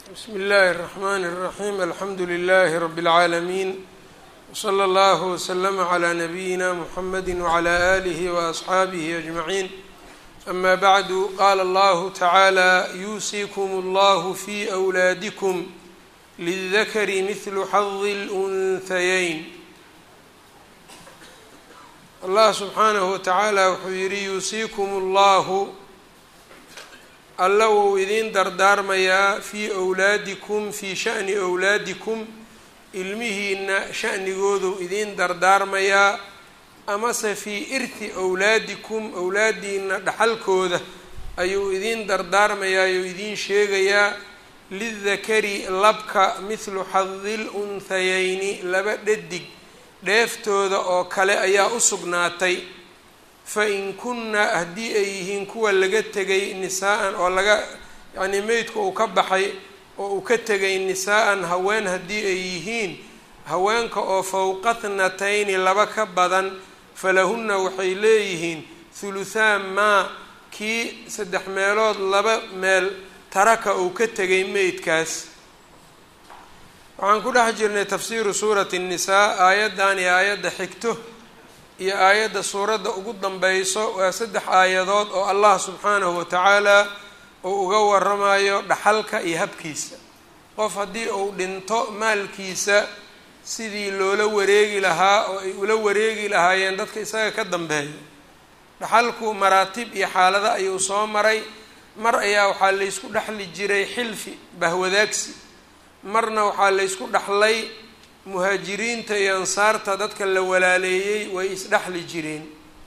bsmi اllahi الرحmn الرaحيم alxamdu لlh رb العaalمين وslى اllه وslm عlى نbyina mحamedi وعlى آlih وأصxaabih أجمعين أma bعd qala اllah taعaalى yuusikm اllah fي أwlaadikm lلذkr mثl xظ الأnhayeyn allah subxaanaه wataعaalى wuxuu yihi yuusikm اllahu alla wuu idiin dardaarmayaa fii wlaadikum fii sha'ni wlaadikum ilmihiina sha'nigoodu idiin dardaarmayaa amase fii irti wlaadikum owlaadiina dhaxalkooda ayuu idiin dardaarmayaa oo idiin sheegayaa lidakari labka mithlu xadil unhayeyni laba dhadig dheeftooda oo kale ayaa u sugnaatay fain kunna haddii ay yihiin kuwa laga tegay nisaa-an oo laga yacnii meydka uu ka baxay oo uu ka tegay nisaa-an haween haddii ay yihiin haweenka oo fowqa thnatayni laba ka badan falahunna waxay leeyihiin thuluthaan maa kii saddex meelood laba meel taraka uu ka tegay meydkaas waxaan ku dhex jirnay tafsiiru suurati nnisaa aayaddan iyo aayadda xigto iyo aayadda suuradda ugu danbeyso waa saddex aayadood oo allah subxaanahu watacaala uu uga waramayo dhaxalka iyo habkiisa qof haddii uu dhinto maalkiisa sidii loola wareegi lahaa oo ay ula wareegi lahaayeen dadka isaga ka dambeeya dhaxalku maraatib iyo xaalado ayuu soo maray mar ayaa waxaa laysku dhexli jiray xilfi bahwadaagsi marna waxaa laysku dhexlay muhaajiriinta iyo ansaarta dadka la walaaleeyey way isdhexli jireen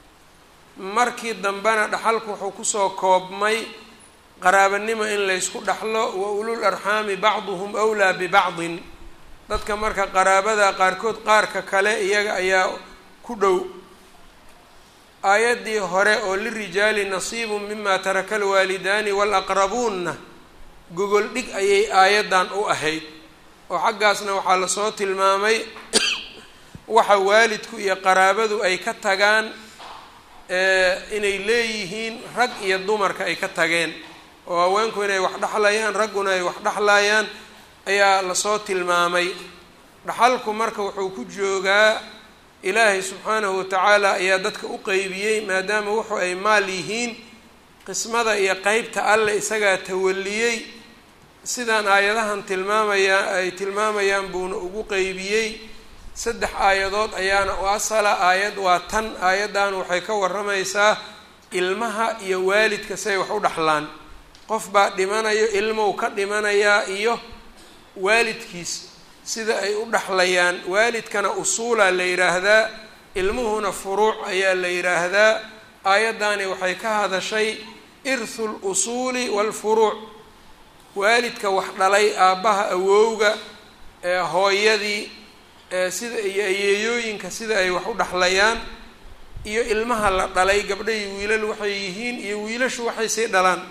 markii dambena dhaxalku wuxuu kusoo koobmay qaraabanimo in laysku dhexlo wa ulul arxaami bacduhum wlaa bibacdin dadka marka qaraabada qaarkood qaarka kale iyaga ayaa ku dhow aayaddii hore oo lirijaali nasiibun mima taraka alwaalidaani waalaqrabuunna gogol dhig ayay aayaddan u ahayd oo xaggaasna waxaa lasoo tilmaamay waxa waalidku iyo qaraabadu ay ka tagaan inay leeyihiin rag iyo dumarka ay ka tageen oo haweenku inay wax dhexlayaan ragguna ay wax dhexlayaan ayaa lasoo tilmaamay dhaxalku marka wuxuu ku joogaa ilaahay subxaanahu watacaala ayaa dadka u qeybiyey maadaama wuxu ay maal yihiin qismada iyo qeybta alle isagaa tawaliyey sidaan aayadahan tilmaamayaa ay tilmaamayaan buuna ugu qeybiyey saddex aayadood ayaana u asala aayad waa tan aayaddan waxay ka warramaysaa ilmaha iyo waalidka siay wax u dhexlaan qof baa dhimanayo ilmow ka dhimanayaa iyo waalidkiis sida ay u dhexlayaan waalidkana usuulaa la yidhaahdaa ilmuhuna furuuc ayaa la yidhaahdaa aayaddani waxay ka hadashay irthu lusuuli waalfuruuc waalidka wax dhalay aabbaha awowga hooyadii sida iyo ayeeyooyinka sida ay wax u dhexlayaan iyo ilmaha la dhalay gabdhahi wiilal waxay yihiin iyo wiilashu waxay sii dhalaan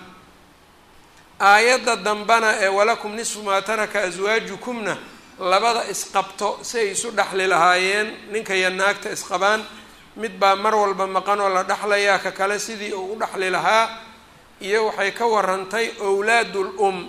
aayadda dambana ee walakum nisfu maa taraka aswaajukumna labada isqabto si ay isu dhexli lahaayeen ninka iyo naagta isqabaan mid baa mar walba maqan oo la dhexlayaa ka kale sidii uu u dhexli lahaa iyo waxay ka warantay owlaadul um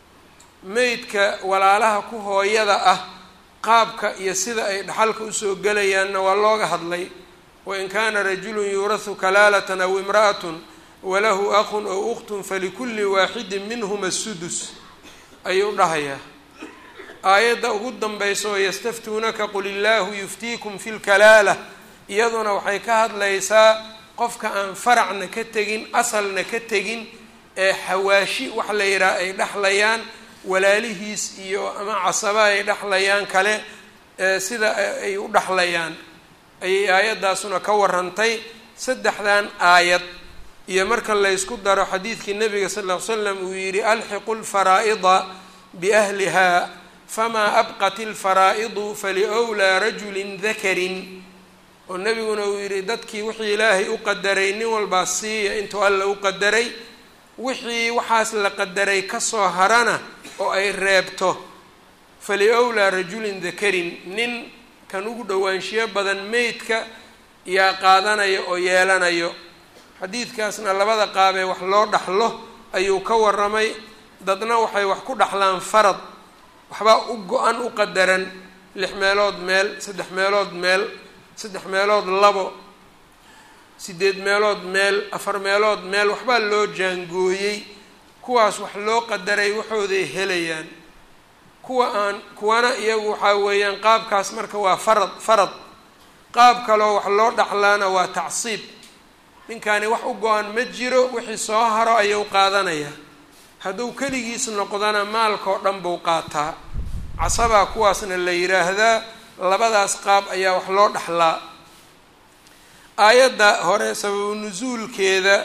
meydka walaalaha ku hooyada ah qaabka iyo sida ay dhaxalka usoo gelayaanna waa looga hadlay wain kaana rajulun yuurahu kalaalatan aw imra'atun walahu aqun ow ukhtun falikulli waaxidin minhuma sudus ayuu dhahayaa aayadda ugu danbeysa oo yastaftuunaka qul illaahu yuftiikum fi lkalaala iyaduna waxay ka hadlaysaa qofka aan faracna ka tegin asalna ka tegin ee xawaashi wax la yidhaha ay dhexlayaan walaalihiis iyo ama casaba ay dhexlayaan kale sida ay u dhexlayaan ayay aayaddaasuna ka warantay saddexdan aayad iyo marka laysku daro xadiidkii nabiga sal ll ly slam uu yidhi alxiqu lfaraa'ida biahliha famaa abqat ilfaraa'idu faliwlaa rajulin dakarin oo nebiguna uu yidhi dadkii wixii ilaahay u qadaray nin walbaa siiya intuu alla u qadaray wixii waxaas la qadaray kasoo harana oo ay reebto faliwlaa rajulin dakarin nin kan ugu dhowaanshiyo badan meydka yaa qaadanaya oo yeelanayo xadiidkaasna labada qaabee wax loo dhaxlo ayuu ka waramay dadna waxay wax ku dhaxlaan farad waxbaa u go-an u qadaran lix meelood meel saddex meelood meel saddex meelood labo sideed meelood meel afar meelood meel waxbaa loo jaangooyey kuwaas wax loo qadaray waxooday helayaan kuwa aan kuwana iyagu waxaa weeyaan qaabkaas marka waa farad farad qaab kaloo wax loo dhaxlaana waa tacsiib ninkani wax u go-an ma jiro wixii soo haro ayuu qaadanayaa hadduu keligiis noqdana maalkao dhan buu qaataa casabaa kuwaasna la yiraahdaa labadaas qaab ayaa wax loo dhaxlaa aayadda hore sababu nusuulkeeda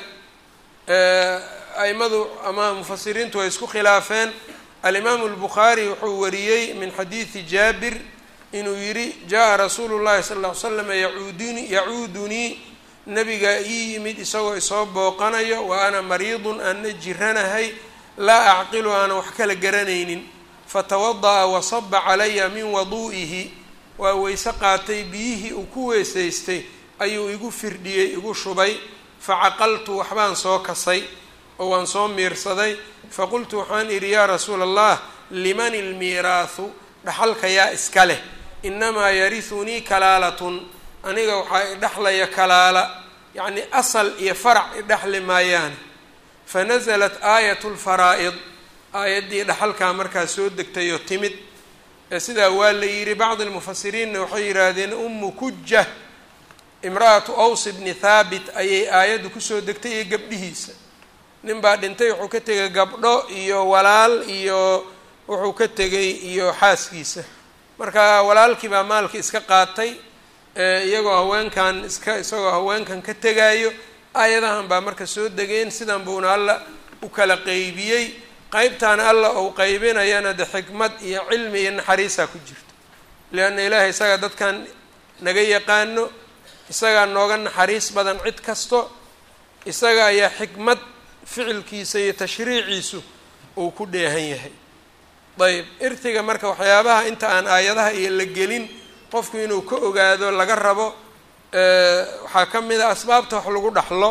aimadu ama mufasiriintu ay isku khilaafeen alimaamu albukhaari wuxuu wariyey min xadiidi jaabir inuu yidhi jaa rasuulu llahi sala ll ly slam yacuuduni yacuudunii nabigaa ii yimid isagoo isoo booqanayo wa ana mariidun aanna jiranahay laa acqilu aanan wax kala garanaynin fatawada'a wasaba calaya min waduu'ihi waa weyse qaatay biyihii uu ku weysaystay ayuu igu firdhiyey igu shubay facaqaltu waxbaan soo kasay oo waan soo miirsaday faqultu waxaan idhi yaa rasuula allah liman ilmiiraahu dhaxalka yaa iska leh inamaa yarisunii kalaalatun aniga waxaa idhexlaya kalaala yacni asal iyo farac idhexli maayaane fanasalat aayatu lfaraa'id aayaddii dhaxalkaa markaa soo degtay oo timid ee sidaa waa la yidhi bacdi lmufasiriinna waxay yidhaahdeen ummu kuja imra'atu aws bni thaabit ayay aayaddu kusoo degtay iyo gabdhihiisa nin baa dhintay wuxuu ka tegay gabdho iyo walaal iyo wuxuu ka tegay iyo xaaskiisa marka walaalkii baa maalkii iska qaatay iyagoo haweenkan iska isagoo haweenkan ka tegaayo aayadahan baa marka soo degeen sidan buuna alla u kala qeybiyey qeybtaan alla ou qeybinayana de xikmad iyo cilmi iyo naxariisaa ku jirto leanna ilaahay isagaa dadkan naga yaqaano isagaa nooga naxariis badan cid kasto isaga ayaa xikmad ficilkiisa iyo tashriiciisu uu ku dheehan yahay ayb irtiga marka waxyaabaha inta aan aayadaha iyo la gelin qofku inuu ka ogaado laga rabo waxaa ka mid a asbaabta wax lagu dhaxlo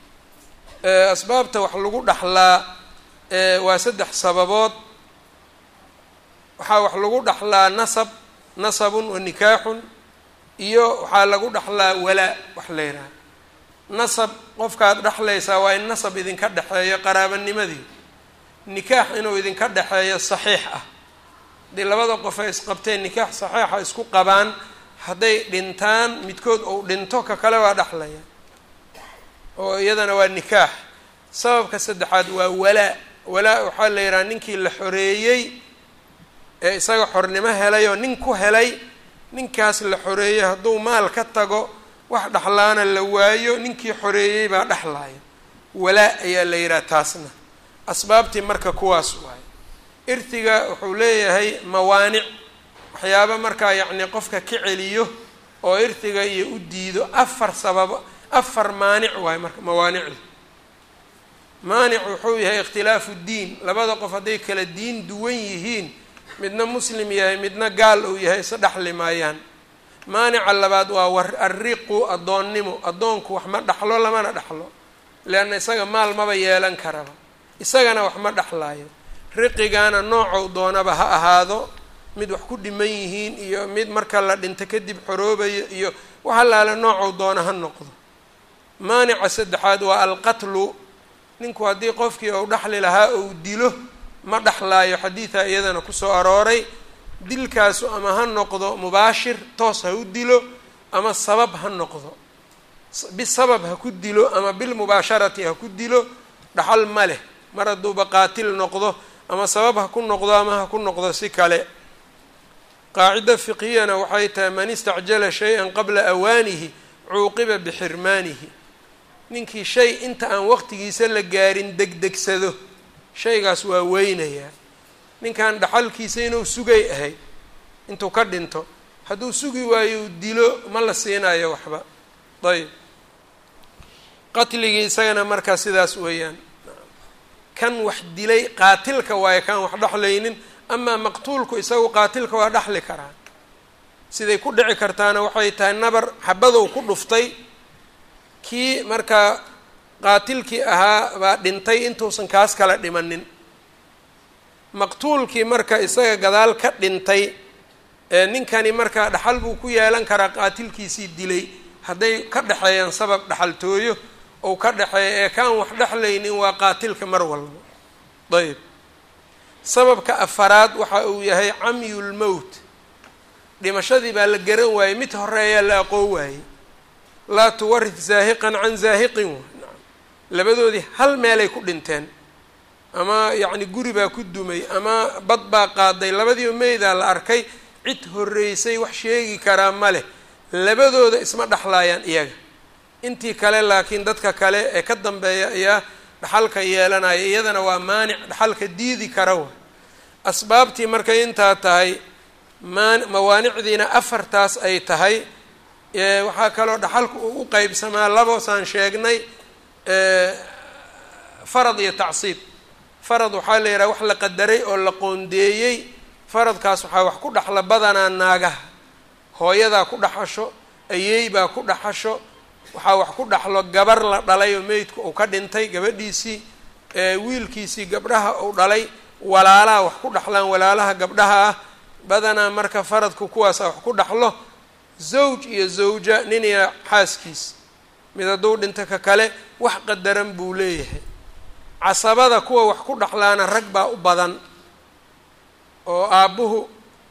asbaabta wax lagu dhaxlaa waa saddex sababood waxaa wax lagu dhaxlaa nasab nasabun wa nikaaxun iyo waxaa lagu dhaxlaa walaa wax la yidhaha nasab qofkaad dhexlaysaa waa in nasab idinka dhexeeyo qaraabanimadii nikaax inuu idinka dhexeeyo saxiix ah haddii labada qof ay isqabteen nikaax saxiixa isku qabaan hadday dhintaan midkood ou dhinto ka kale waa dhexlaya oo iyadana waa nikaax sababka saddexaad waa walaa walaa waxaa la yidhaha ninkii la xoreeyey ee isaga xornimo helay oo nin ku helay ninkaas la xoreeyey hadduu maal ka tago wax dhexlaana la waayo ninkii xoreeyey baa dhexlaya walaa ayaa la yidhaha taasna asbaabtii marka kuwaas waayo irtiga wuxuu leeyahay mawaanic waxyaaba markaa yacni qofka ka celiyo oo irtiga iyo u diido afar sababo afar maanic waayo marka mawaanicdu maanic wuxuu yahay ikhtilaafu diin labada qof hadday kala diin duwan yihiin midna muslim yahay midna gaal uu yahay isa dhexli maayaan maanica labaad waa war arriqu addoonnimo addoonku wax ma dhexlo lamana dhexlo leanna isaga maal maba yeelan karaba isagana wax ma dhexlaayo riqigaana noocow doonaba ha ahaado mid wax ku dhiman yihiin iyo mid marka la dhinto kadib xoroobayo iyo wax allaale noocow doona ha noqdo maanica saddexaad waa alqatlu ninku haddii qofkii ou dhexli lahaa ou dilo ma dhexlaayo xadiida iyadana kusoo arooray dilkaasu ama ha noqdo mubaashir toos ha u dilo ama sabab ha noqdo bisabab ha ku dilo ama bilmubaasharati ha ku dilo dhaxal ma leh mar hadduuba qaatil noqdo ama sabab ha ku noqdo ama ha ku noqdo si kale qaacida fiqhiyana waxay tahay man istacjala shay-an qabla awaanihi cuuqiba bixirmaanihi ninkii shay inta aan waqtigiisa la gaarin degdegsado shaygaas waa weynayaa ninkan dhaxalkiisa inuu sugay ahayd intuu ka dhinto hadduu sugi waayo dilo ma la siinayo waxba ayb qatligii isagana markaa sidaas weeyaan kan wax dilay qaatilka waayo kaan wax dhexlaynin amaa maqtuulku isagu qaatilka waa dhexli karaa siday ku dhici kartaana waxay tahay nabar xabadow ku dhuftay kii markaa qaatilkii ahaa baa dhintay intuusan kaas kala dhimanin maqtuulkii marka isaga gadaal ka dhintay ninkani marka dhaxal buu ku yeelan karaa qaatilkiisii dilay hadday ka dhexeeyaan sabab dhaxaltooyo ou ka dhexeeya ee kaan wax dhexlaynin waa qaatilka mar walba ayb sababka afaraad waxa uu yahay camyulmowt dhimashadii baa la garan waayey mid horeeyaa la aqoon waayey laa tuwarid zaahiqan can zaahiqin labadoodii hal meelay ku dhinteen ama yacni guri baa ku dumay ama bad baa qaaday labadiiba meydaa la arkay cid horreysay wax sheegi karaa ma leh labadooda isma dhexlaayaan iyaga intii kale laakiin dadka kale ee ka dambeeya ayaa dhaxalka yeelanaya iyadana waa maanic dhaxalka diidi kara wa asbaabtii markay intaa tahay maan mawaanicdiina afartaas ay tahay waxaa kaloo dhaxalku uu u qeybsamaa laboosaan sheegnay farad iyo tacsiib farad waxaa la yidhaha wax la qadaray oo la qoondeeyey faradkaas waxaa wax ku dhaxla badanaa naagaha hooyadaa ku dhaxasho ayeey baa ku dhaxasho waxaa wax ku dhaxlo gabar la dhalay oo meydku uu ka dhintay gabadhiisii wiilkiisii gabdhaha uu dhalay walaalaha wax ku dhaxlaan walaalaha gabdhaha ah badanaa marka faradku kuwaasa wax ku dhaxlo zawj iyo zawja nin iyo xaaskiis mid hadduu dhinto ka kale wax qadaran buu leeyahay casabada kuwa wax ku dhaxlaana rag baa u badan oo aabbuhu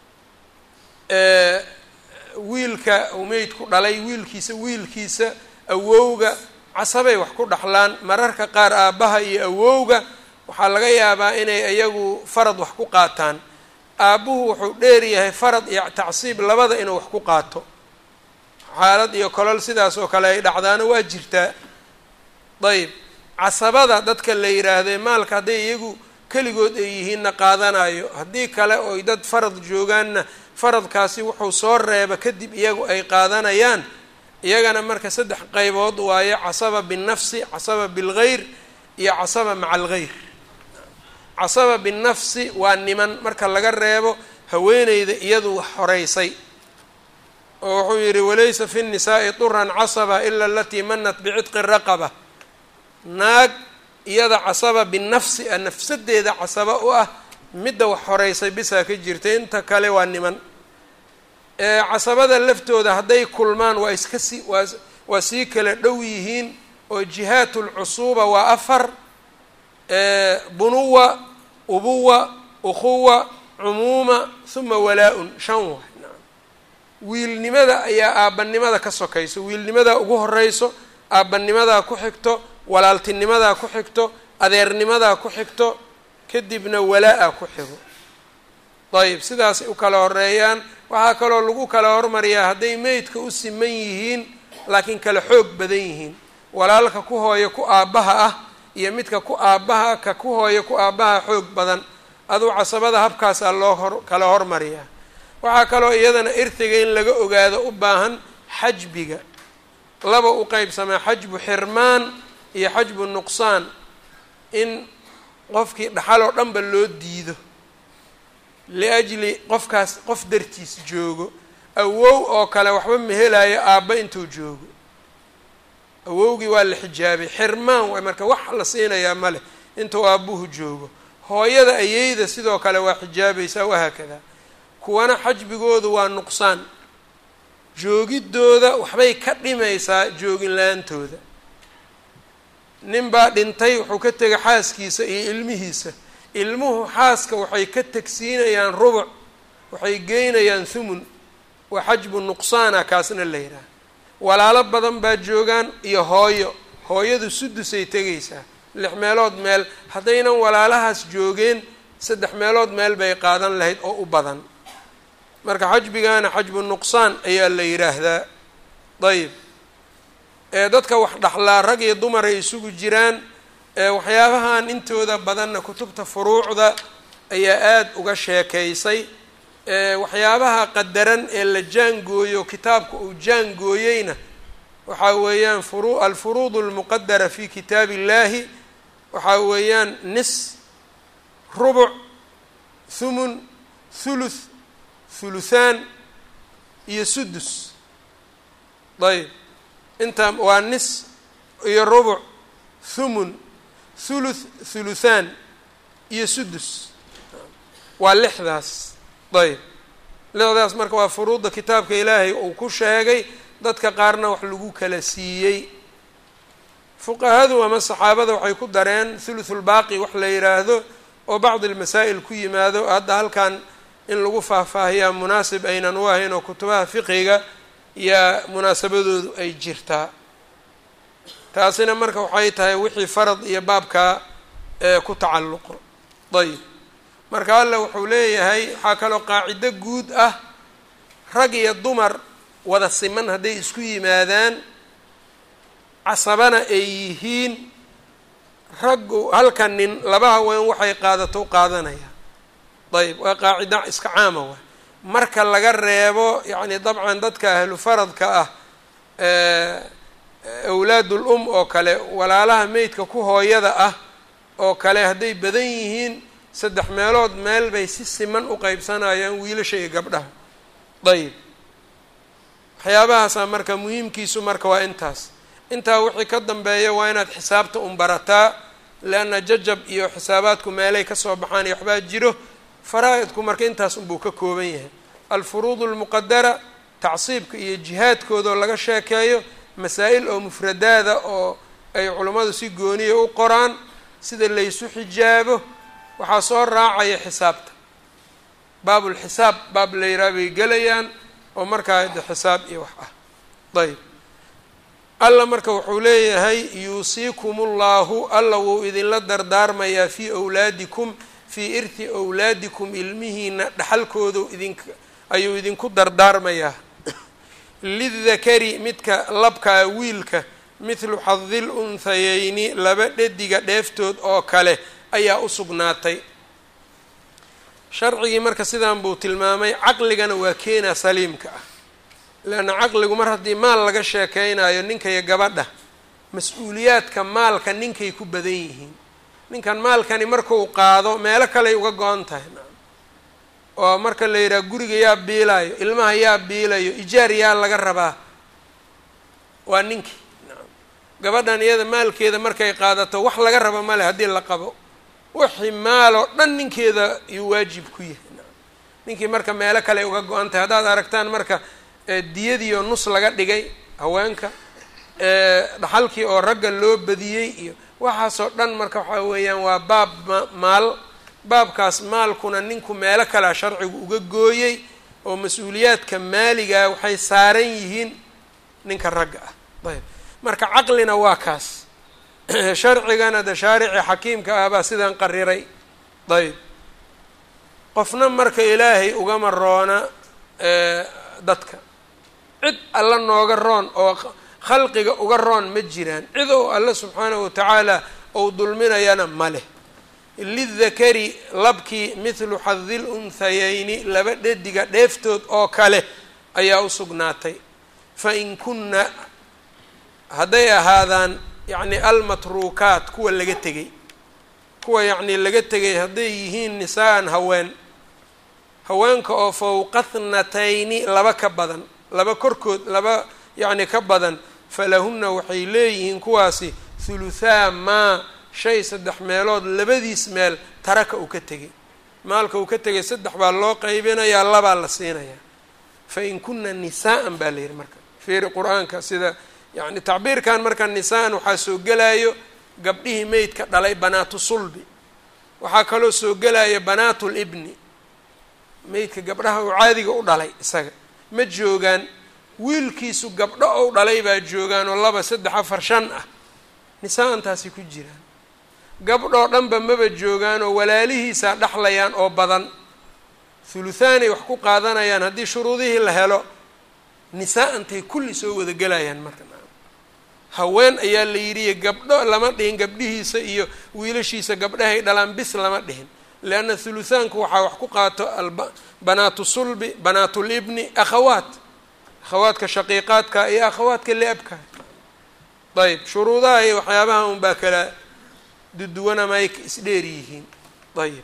wiilka uu meydku dhalay wiilkiisa wiilkiisa awowga casabay wax ku dhaxlaan mararka qaar aabbaha iyo awowga waxaa laga yaabaa inay iyagu farad wax ku qaataan aabbuhu wuxuu dheer yahay farad iyo tacsiib labada inuu wax ku qaato xaalad iyo kolol sidaas oo kale ay dhacdaana waa jirtaa dayib casabada dadka la yidhaahday maalka hadday iyagu keligood ay yihiinna qaadanayo haddii kale oy dad farad joogaanna faradkaasi wuxuu soo reeba kadib iyagu ay qaadanayaan iyagana marka saddex qaybood waayo casaba binnafsi casaba bilgeyr iyo casaba maca algeyr casaba binnafsi waa niman marka laga reebo haweeneyda iyadu wax horeysay oo wuxuu yidhi walaysa fi nnisaa'i turan casaba ila alatii manat bicitqi raqaba naag iyada casaba binafsi a nafsadeeda casaba u ah midda wax horeysay bisaa ka jirta inta kale waa niman casabada laftooda hadday kulmaan waa iska sii waa waa sii kala dhow yihiin oo jihaat lcusuuba waa afar bunuwa ubuwa ukhuwa cumuuma huma walaa-un shan waay wiilnimada ayaa aabbanimada ka sokayso wiilnimadaa ugu horeyso aabbanimadaa ku xigto walaaltinimadaa ku xigto adeernimadaa ku xigto kadibna walaa-a ku xigo dayib sidaasay u kala horeeyaan waxaa kaloo lagu kala hormariyaa hadday meydka u siman yihiin laakiin kala xoog badan yihiin walaalka ku hooyo ku aabbaha ah iyo midka ku aabbaha ka ku hooyo ku aabbaha xoog badan aduu casabada habkaasaa loo hor kala hormariyaa waxaa kaloo iyadana irtiga in laga ogaado u baahan xajbiga laba u qeybsamaa xajbu xirmaan iyo xajbu nuqsaan in qofkii dhaxal oo dhanba loo diido liajli qofkaas qof dartiis joogo awow oo kale waxba ma helaayo aabba intuu joogo awowgii waa la xijaabay xirmaan waay marka wax la siinayaa ma leh intuu aabbuhu joogo hooyada ayeyda sidoo kale waa xijaabaysaa wahaakadaa kuwana xajbigoodu waa nuqsaan joogidooda waxbay ka dhimaysaa joogin la-aantooda nin baa dhintay wuxuu ka tegay xaaskiisa iyo ilmihiisa ilmuhu xaaska waxay ka tegsiinayaan rubuc waxay geynayaan thumun waa xajbu nuqsaana kaasna la yidhaha walaalo badan baa joogaan iyo hooyo hooyadu sudusay tegaysaa lix meelood meel haddaynan walaalahaas joogeen saddex meelood meel bay qaadan lahayd oo u badan marka xajbigaana xajbu nuqsaan ayaa la yidhaahdaa dayib ee dadka wax dhaxlaa rag iyo dumar ay isugu jiraan waxyaabahan intooda badanna kutubta furuucda ayaa aada uga sheekaysay waxyaabaha qadaran ee la jaangooyo kitaabka uu jaangooyeyna waxaa weeyaan furu alfuruud almuqadara fi kitaabi illahi waxaa weeyaan nis rubuc thumun thuluth thuluthaan iyo sudus ayb inta waa nis iyo rubuc thumun thuluth thuluthaan iyo sudus waa lixdaas ayb lixdaas marka waa furuudda kitaabka ilaahay uu ku sheegay dadka qaarna wax lagu kala siiyey fuqahadu ama saxaabada waxay ku dareen thuluthulbaaqi wax la yidhaahdo oo bacdi almasaa'il ku yimaado hadda halkan in lagu faahfaahiyaa munaasib aynan u ahayn oo kutubaha fiqiga yaa munaasabadoodu ay jirtaa taasina marka waxay tahay wixii farad iyo baabkaa ku tacalluqo ayb marka alla wuxuu leeyahay waxaa kaloo qaacido guud ah rag iyo dumar wada siman hadday isku yimaadaan casabana ay yihiin raggu halka nin laba haween waxay qaadato qaadanaya ayb waa qaacido iska caama wa marka laga reebo yacni dabcan dadka ahlu faradka ah awlaadul um oo kale walaalaha meydka ku hooyada ah oo kale hadday badan yihiin saddex meelood meel bay si siman u qeybsanayaan wiilasha iyo gabdhaha ayib waxyaabahaasaa marka muhiimkiisu marka waa intaas intaa wixii ka dambeeya waa inaad xisaabta un barataa leanna jajab iyo xisaabaadku meelay kasoo baxaan iyo waxbaa jiro faraa-idku marka intaas unbuu ka kooban yahay alfuruud almuqadara tacsiibka iyo jihaadkoodao laga sheekeeyo masaa-il oo mufradaada oo ay culummadu si gooniya u qoraan sida laysu xijaabo waxaa soo raacaya xisaabta baabulxisaab baab la yiraa bay gelayaan oo markaa de xisaab iyo wax ah ayb alla marka wuxuu leeyahay yuusiikum ullahu alla wuu idinla dardaarmayaa fii awlaadikum fii irti awlaadikum ilmihiina dhaxalkoodu idink ayuu idinku dardaarmayaa lidakari midka labkaa wiilka mithlu xadil unhayeyni laba dhediga dheeftood oo kale ayaa u sugnaatay sharcigii marka sidaan buu tilmaamay caqligana waa keenaa saliimka ah leanna caqligu mar haddii maal laga sheekeynayo ninka iyo gabadha mas-uuliyaadka maalka ninkay ku badan yihiin ninkan maalkani markuu qaado meelo kaley uga go-an tahay oo marka la yidhaha guriga yaa biilayo ilmaha yaa biilayo ijaar yaa laga rabaa waa ninkii gabadhan iyada maalkeeda markay qaadato wax laga raba male haddii la qabo wixii maaloo dhan ninkeeda yuu waajib ku yahay ninkii marka meelo kale uga go-an tahay haddaad aragtaan marka diyadiioo nus laga dhigay haweenka dhaxalkii oo ragga loo badiyey iyo waxaasoo dhan marka waxaa weeyaan waa baab maal baabkaas maalkuna ninku meelo kalea sharcigu uga gooyey oo mas-uuliyaadka maaligaa waxay saaran yihiin ninka ragga ah ayb marka caqlina waa kaas sharcigana de shaarici xakiimka ah baa sidaan qariray ayb qofna marka ilaahay ugama roona dadka cid alla nooga roon oo khalqiga uga roon ma jiraan cid ou alla subxaanahu watacaala ou dulminayana ma leh lidakari labkii mithlu xadil unhayeyni laba dhediga dheeftood oo kale ayaa u sugnaatay fa in kunna hadday ahaadaan yacni almatruukaat kuwa laga tegay kuwa yacni laga tegay hadday yihiin nisaa-an haween haweenka oo fowqa thnatayni laba ka badan laba korkood laba yacni ka badan falahunna waxay leeyihiin kuwaasi thuluthaa maa shay saddex meelood labadiis meel taraka uu ka tegay maalka uu ka tegay saddex baa loo qaybinayaa labaa la siinayaa fa in kunna nisaa-an baa la yidhi marka fiiri qur-aanka sida yacni tacbiirkan marka nisaa-an waxaa soo gelaayo gabdhihii meydka dhalay banaatu sulbi waxaa kaloo soo gelaya banaatu libni meydka gabdhaha uu caadiga u dhalay isaga ma joogaan wiilkiisu gabdho ou dhalay baa joogaan oo laba saddex afar shan ah nisaa-antaasi ku jiraan gabdhoo dhanba maba joogaan oo walaalihiisaa dhexlayaan oo badan thuluthaanay wax ku qaadanayaan haddii shuruudihii la helo nisaa-antay kulli soo wada gelayaan marka haween ayaa la yidhi gabdho lama dhihin gabdhihiisa iyo wiilashiisa gabdhahay dhalaan bis lama dhihin leanna thuluthaanku waxaa wax ku qaato banaatu sulbi banaatulibni akhawaat akhawaadka shaqiiqaadka iyo akhawaadka liabka ayb shuruudaha iyo waxyaabaha un baa kala duduwanama ay isdheer yihiin ayib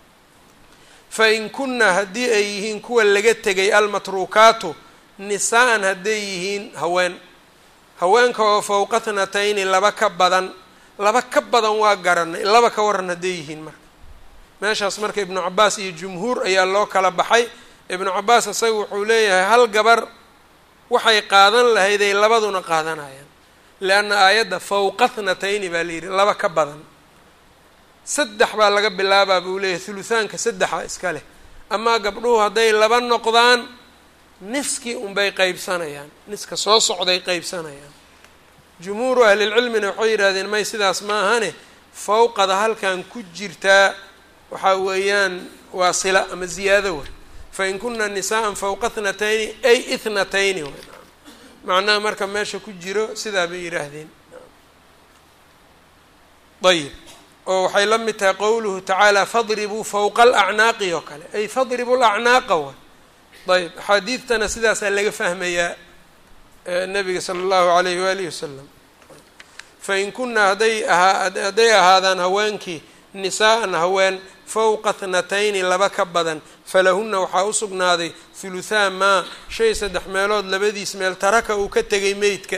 fa in kunna haddii ay yihiin kuwa laga tegay almatruukaatu nisaa-an hadday yihiin haween haweenka oo fowqa thnatayni laba ka badan laba ka badan waa garanay laba ka waran hadday yihiin marka meeshaas marka ibnu cabaas iyo jumhuur ayaa loo kala baxay ibnu cabaas isaga wuxuu leeyahay hal gabar waxay qaadan lahayday labaduna qaadanayaan leanna aayadda fawqa thnatayni baa layidhi laba ka badan saddex baa laga bilaabaa buu leeyahay thuluthaanka saddexa iska leh amaa gabdhuhu hadday laba noqdaan niskii unbay qeybsanayaan niska soo socday qeybsanayaan jumhuuru ahlilcilmina waxay yidhahdeen may sidaas ma ahane fawqada halkan ku jirtaa waxaa weeyaan waa sila ama ziyaado way fain kuna nisaءa fawqa thnatayni ay ithnatayni way macnaha marka meesha ku jiro sidaa bay yidhaahdeen ayib oo waxay la mid tahay qowluhu tacaala fadribuu fawqa alacnaaqi oo kale ay fadribu lacnaaqa way ayb axaadiidtana sidaasaa laga fahmayaa nabiga sala allahu alayh waalihi wasalam fain kunaa hadday ahaa hadday ahaadaan haweenkii nisaa'an haween fawqa thnatayni laba ka badan falahunna waxaa u sugnaaday huluthaa maa shay saddex meelood labadiis meel taraka uu ka tegay meydka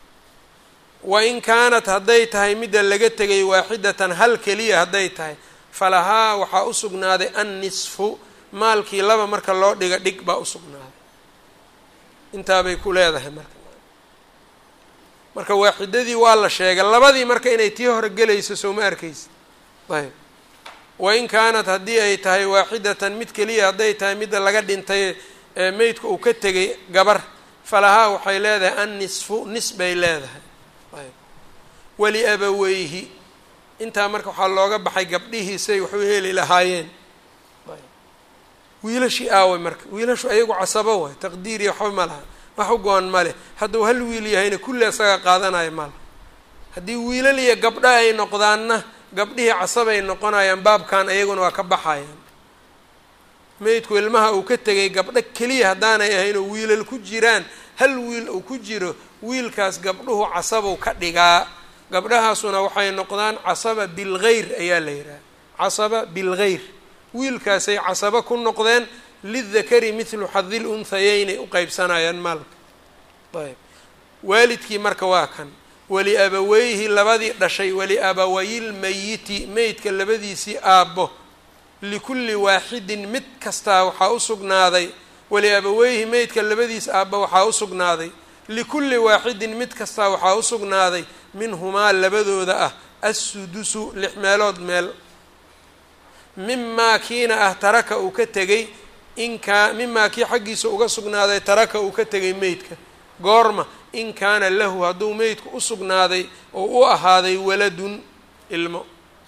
wain kaanat hadday tahay midda laga tegay waaxidatan hal keliya hadday tahay falahaa waxaa u sugnaaday annisfu maalkii laba marka loo dhiga dhig baa u sugnaaday intaabay ku leedahay marka marka waaxidadii waa la sheegay labadii marka inay tii hore gelayso soo ma arkaysa ayb wain kaanat haddii ay tahay waaxidatan mid keliya hadday tahay midda laga dhintay ee meydka uu ka tegay gabar falahaa waxay leedahay annisfu nis bay leedahay ayb waliabaweyhi intaa marka waxaa looga baxay gabdhihiisay waxu heli lahaayeen wiilashii aaway marka wiilashu ayagu casabo waay taqdiiriya waxba ma laha wax u go-an ma leh hadduu hal wiil yahayna kulli isaga qaadanayo ma laha haddii wiilal iyo gabdho ay noqdaanna gabdhihii casabay noqonayaan baabkan ayaguna waa ka baxayaan meydku ilmaha uu ka tegay gabdho keliya haddaanay ahayn oo wiilal ku jiraan hal wiil uu ku jiro wiilkaas gabdhuhu casabuu ka dhigaa gabdhahaasuna waxay noqdaan casaba bilgeyr ayaa la yidhaha casaba bilgeyr wiilkaasay casabo ku noqdeen lidakari mithlu xadil unhayeynay u qeybsanayaan maalka ayb waalidkii marka waa kan waliabaweyhi labadii dhashay waliabawayilmayiti meydka labadiisii aabbo likulli waaxidin mid kastaa waxaa u sugnaaday waliabaweyhi meydka labadiis aabbo waxaa u sugnaaday likulli waaxidin mid kastaa waxaa u sugnaaday minhumaa labadooda ah assudusu lix meelood meel mimaa kiina ah taraka uu ka tegay inkaa mimaa kii xaggiisa uga sugnaaday taraka uu ka tegay meydka goorma in kaana lahu hadduu meydku u sugnaaday oo u ahaaday waladun ilmo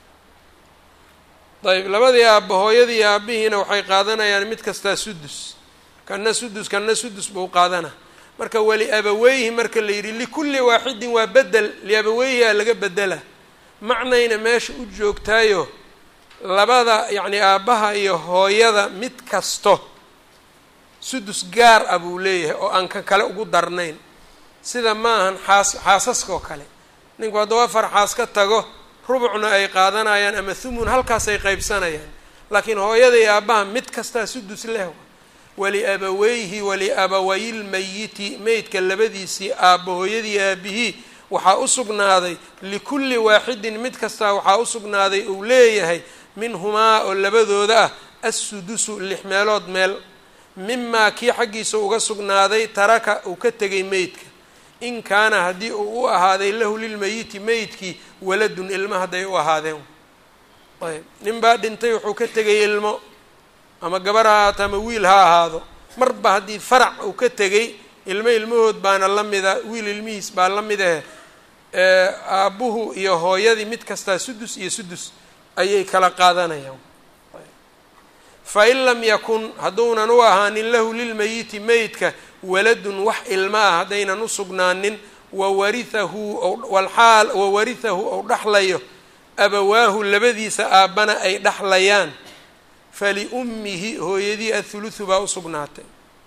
ayb labadii aabba hooyadii aabihiina waxay qaadanayaan mid kastaa sudus kana sudus kana sudus buu qaadana marka waliabaweyhi marka la yidhi likulli waaxidin waa bedel liabaweyhi aa laga bedela macnayna meesha u joogtaayo labada yacni aabbaha iyo hooyada mid kasto sudus gaar ah buu leeyahay oo aan ka kale ugu darnayn sida ma ahan xaas xaasaska oo kale ninku hadduu afar xaas ka tago rubucna ay qaadanayaan ama thumun halkaasay qeybsanayaan laakiin hooyada iyo aabbaha mid kastaa sudus leh waliabaweyhi waliabawayilmayiti meydka labadiisii aabba hooyadii aabihii waxaa u sugnaaday likulli waaxidin mid kastaa waxaa u sugnaaday uu leeyahay minhumaa oo labadooda ah assudusu lix meelood meel mimaa kii xaggiisa uga sugnaaday taraka uu ka tegay meydka in kaana haddii uu u ahaaday lahu lilmayiti meydkii waladun ilmo hadday u ahaadeen ayb nin baa dhintay wuxuu ka tegay ilmo ama gabar ha ahaato ama wiil ha ahaado marba haddii farac uu ka tegay ilmo ilmahood baana la mida wiil ilmihiis baa la mid ahe aabbuhu iyo hooyadii mid kastaa sudus iyo sudus ayay kala qaadanayaan fain lam yakun hadduunan u ahaanin lahu lilmayiti meydka waladun wax ilma ah haddaynan u sugnaanin wawarihahu walxaal wawarihahu ou dhaxlayo abawaahu labadiisa aabbana ay dhaxlayaan faliummihi hooyadii athuluthu baa u sugnaatay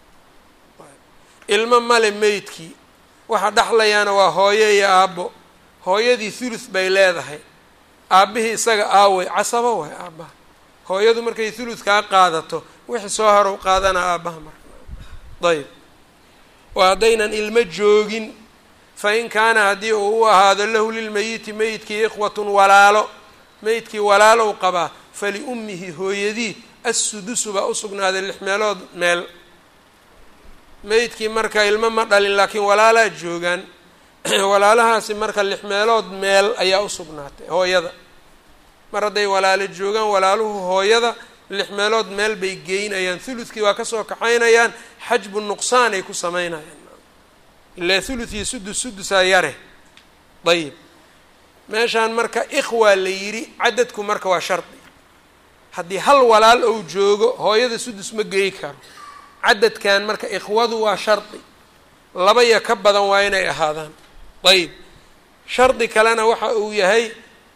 ilmo male meydkii waxa dhaxlayaana waa hooyo iyo aabbo hooyadii thuluth bay leedahay aabbihii isaga aaway casabo waay aabbaha hooyadu markay thuluthkaa qaadato wixii soo harow qaadana aabbaha marka ayb waa haddaynan ilmo joogin fa in kaana haddii uu u ahaado lahu lilmayiti meydkii ikhwatun walaalo meydkii walaalow qabaa faliummihi hooyadii assudusu baa usugnaaday lix meelood meel meydkii marka ilmo ma dhalin laakiin walaalaa joogaan walaalahaasi marka lix meelood meel ayaa usugnaatay hooyada mar hadday walaalo joogaan walaaluhu hooyada lix meelood meel bay geynayaan thuludkii waa kasoo kaxaynayaan xajbu nuqsaan ay ku sameynayaan ilaa thuluth iyo sudus sudusaa yare ayib meeshaan marka ikhwaa la yidhi cadadku marka waa shardi haddii hal walaal ou joogo hooyada sudus ma geyi karo cadadkan marka ikhwadu waa shardi laba iyo ka badan waa inay ahaadaan ayib shardi kalena waxa uu yahay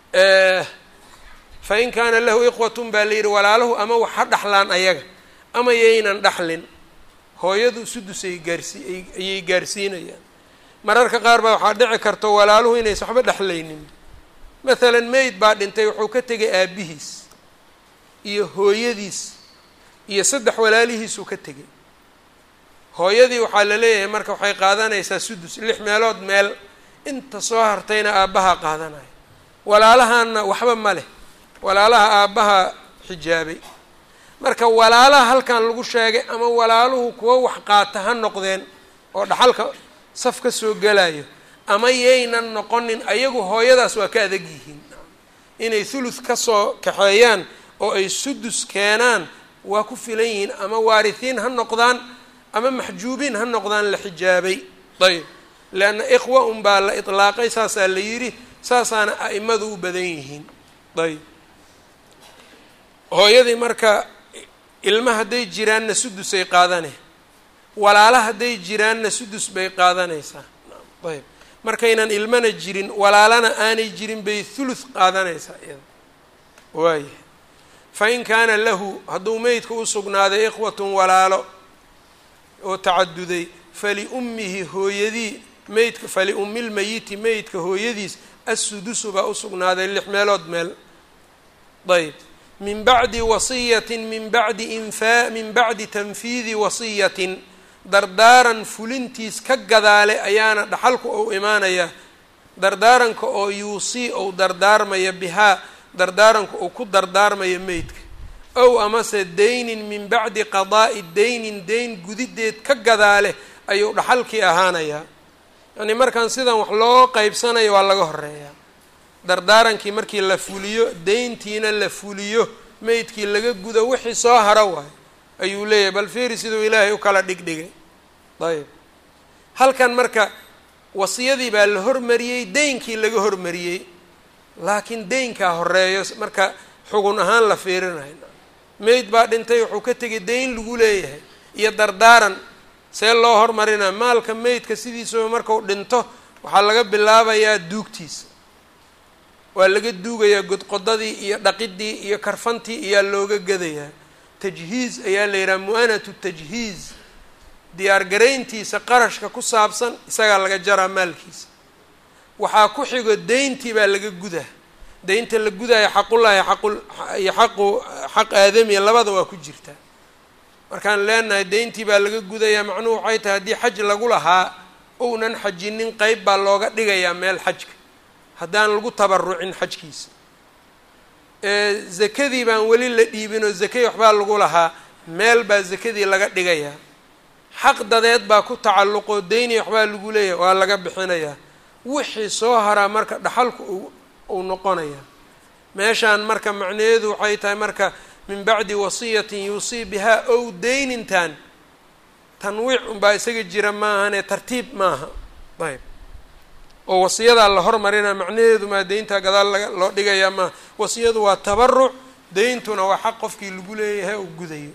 fa in kaana lahu ikhwatun baa la yidhi walaalahu ama wax ha dhaxlaan ayaga ama yaynan dhaxlin hooyadu sudusay gaarsi ayay gaarsiinayaan mararka qaar baa waxaa dhici karta walaaluhu inaysa waxba dhexlaynin mathalan meyd baa dhintay wuxuu ka tegay aabihiis iyo hooyadiis iyo saddex walaalihiisuu ka tegay hooyadii waxaa la leeyahay marka waxay qaadanaysaa sudus lix meelood meel inta soo hartayna aabbaha qaadanaya walaalahaana waxba ma leh walaalaha aabbaha xijaabay marka walaalaha halkan lagu sheegay ama walaaluhu kuwa wax qaata ha noqdeen oo dhaxalka saf ka soo gelayo ama yaynan noqonin ayagu hooyadaas waa ka adag yihiin inay thuluth kasoo kaxeeyaan oo ay sudus keenaan waa ku filan yihiin ama waarithiin ha noqdaan ama maxjuubiin ha noqdaan la xijaabay ayb leanna ikhwa un baa la itlaaqay saasaa la yidhi saasaana a'imadu u badan yihiin ayb hooyadii marka ilma hadday jiraanna sudusay qaadanay walaala hadday jiraanna sudus bay qaadanaysaa ayb markaynan ilmana jirin walaalana aanay jirin bay thuluth qaadanaysaa iyada waayahay fa in kaana lahu hadduu meydka u sugnaaday ikhwatun walaalo oo tacaduday faliummihi hooyadii meydka faliummi lmayiti meydka hooyadiis assudusu baa usugnaaday lix meelood meel ayb min bacdi wasiyatin min bacdi infaa min bacdi tanfiidi wasiyatin dardaaran fulintiis ka gadaale ayaana dhaxalku ou imaanayaa dardaaranka oo yuusii ou dardaarmaya bihaa dardaaranka uu ku dardaarmaya meydka ow amase daynin min bacdi qadaa'i daynin dayn gudideed ka gadaale ayuu dhaxalkii ahaanayaa yacnii markaan sidan wax loo qeybsanayo waa laga horeeyaa dardaarankii markii la fuliyo deyntiina la fuliyo meydkii laga gudo wixii soo haro waayo ayuu leeyahay bal fiiri siduu ilaahay u kala dhigdhigay ayb halkan marka wasiyadii baa la hormariyey deynkii laga hormariyey laakiin deynkaa horeeyo marka xugun ahaan la fiirinayo meyd baa dhintay wuxuu ka tegay deyn lagu leeyahay iyo dardaaran see loo hormarinaa maalka meydka sidiisaba markau dhinto waxaa laga bilaabayaa duugtiisa waa laga duugayaa godqodadii iyo dhaqidii iyo karfantii ayaa looga gadayaa tajhiiz ayaa la yidhaha mu-anatu tajhiiz diyaargarayntiisa qarashka ku saabsan isagaa laga jaraa maalkiisa waxaa ku xigo deyntii baa laga gudaa deynta la gudaayo xaqullahi aqul iyo xaqu xaq aadamiya labada waa ku jirtaa markaan leenahay deyntii baa laga gudayaa macnuhu waxay tahay haddii xaj lagu lahaa ounan xajinin qeyb baa looga dhigayaa meel xajka haddaan lagu tabarucin xajkiisa zakadii baan weli la dhiibinoo zakay waxbaa lagu lahaa meel baa zakadii laga dhigayaa xaq dadeed baa ku tacalluqoo deyni waxbaa lagu leeyahay waa laga bixinayaa wixii soo haraa marka dhaxalku uu noqonayaa meeshaan marka macnaheedu waxay tahay marka min bacdi wasiyatin yuusii bihaa ow deynintan tanwiic unbaa isaga jira maahane tartiib maaha ayb oo wasiyadaa la hormarina macnaheedu maa deyntaa gadaal laga loo dhigayaa maaha wasiyadu waa tabaruc deyntuna waa xaq qofkii lagu leeyahay uu gudayo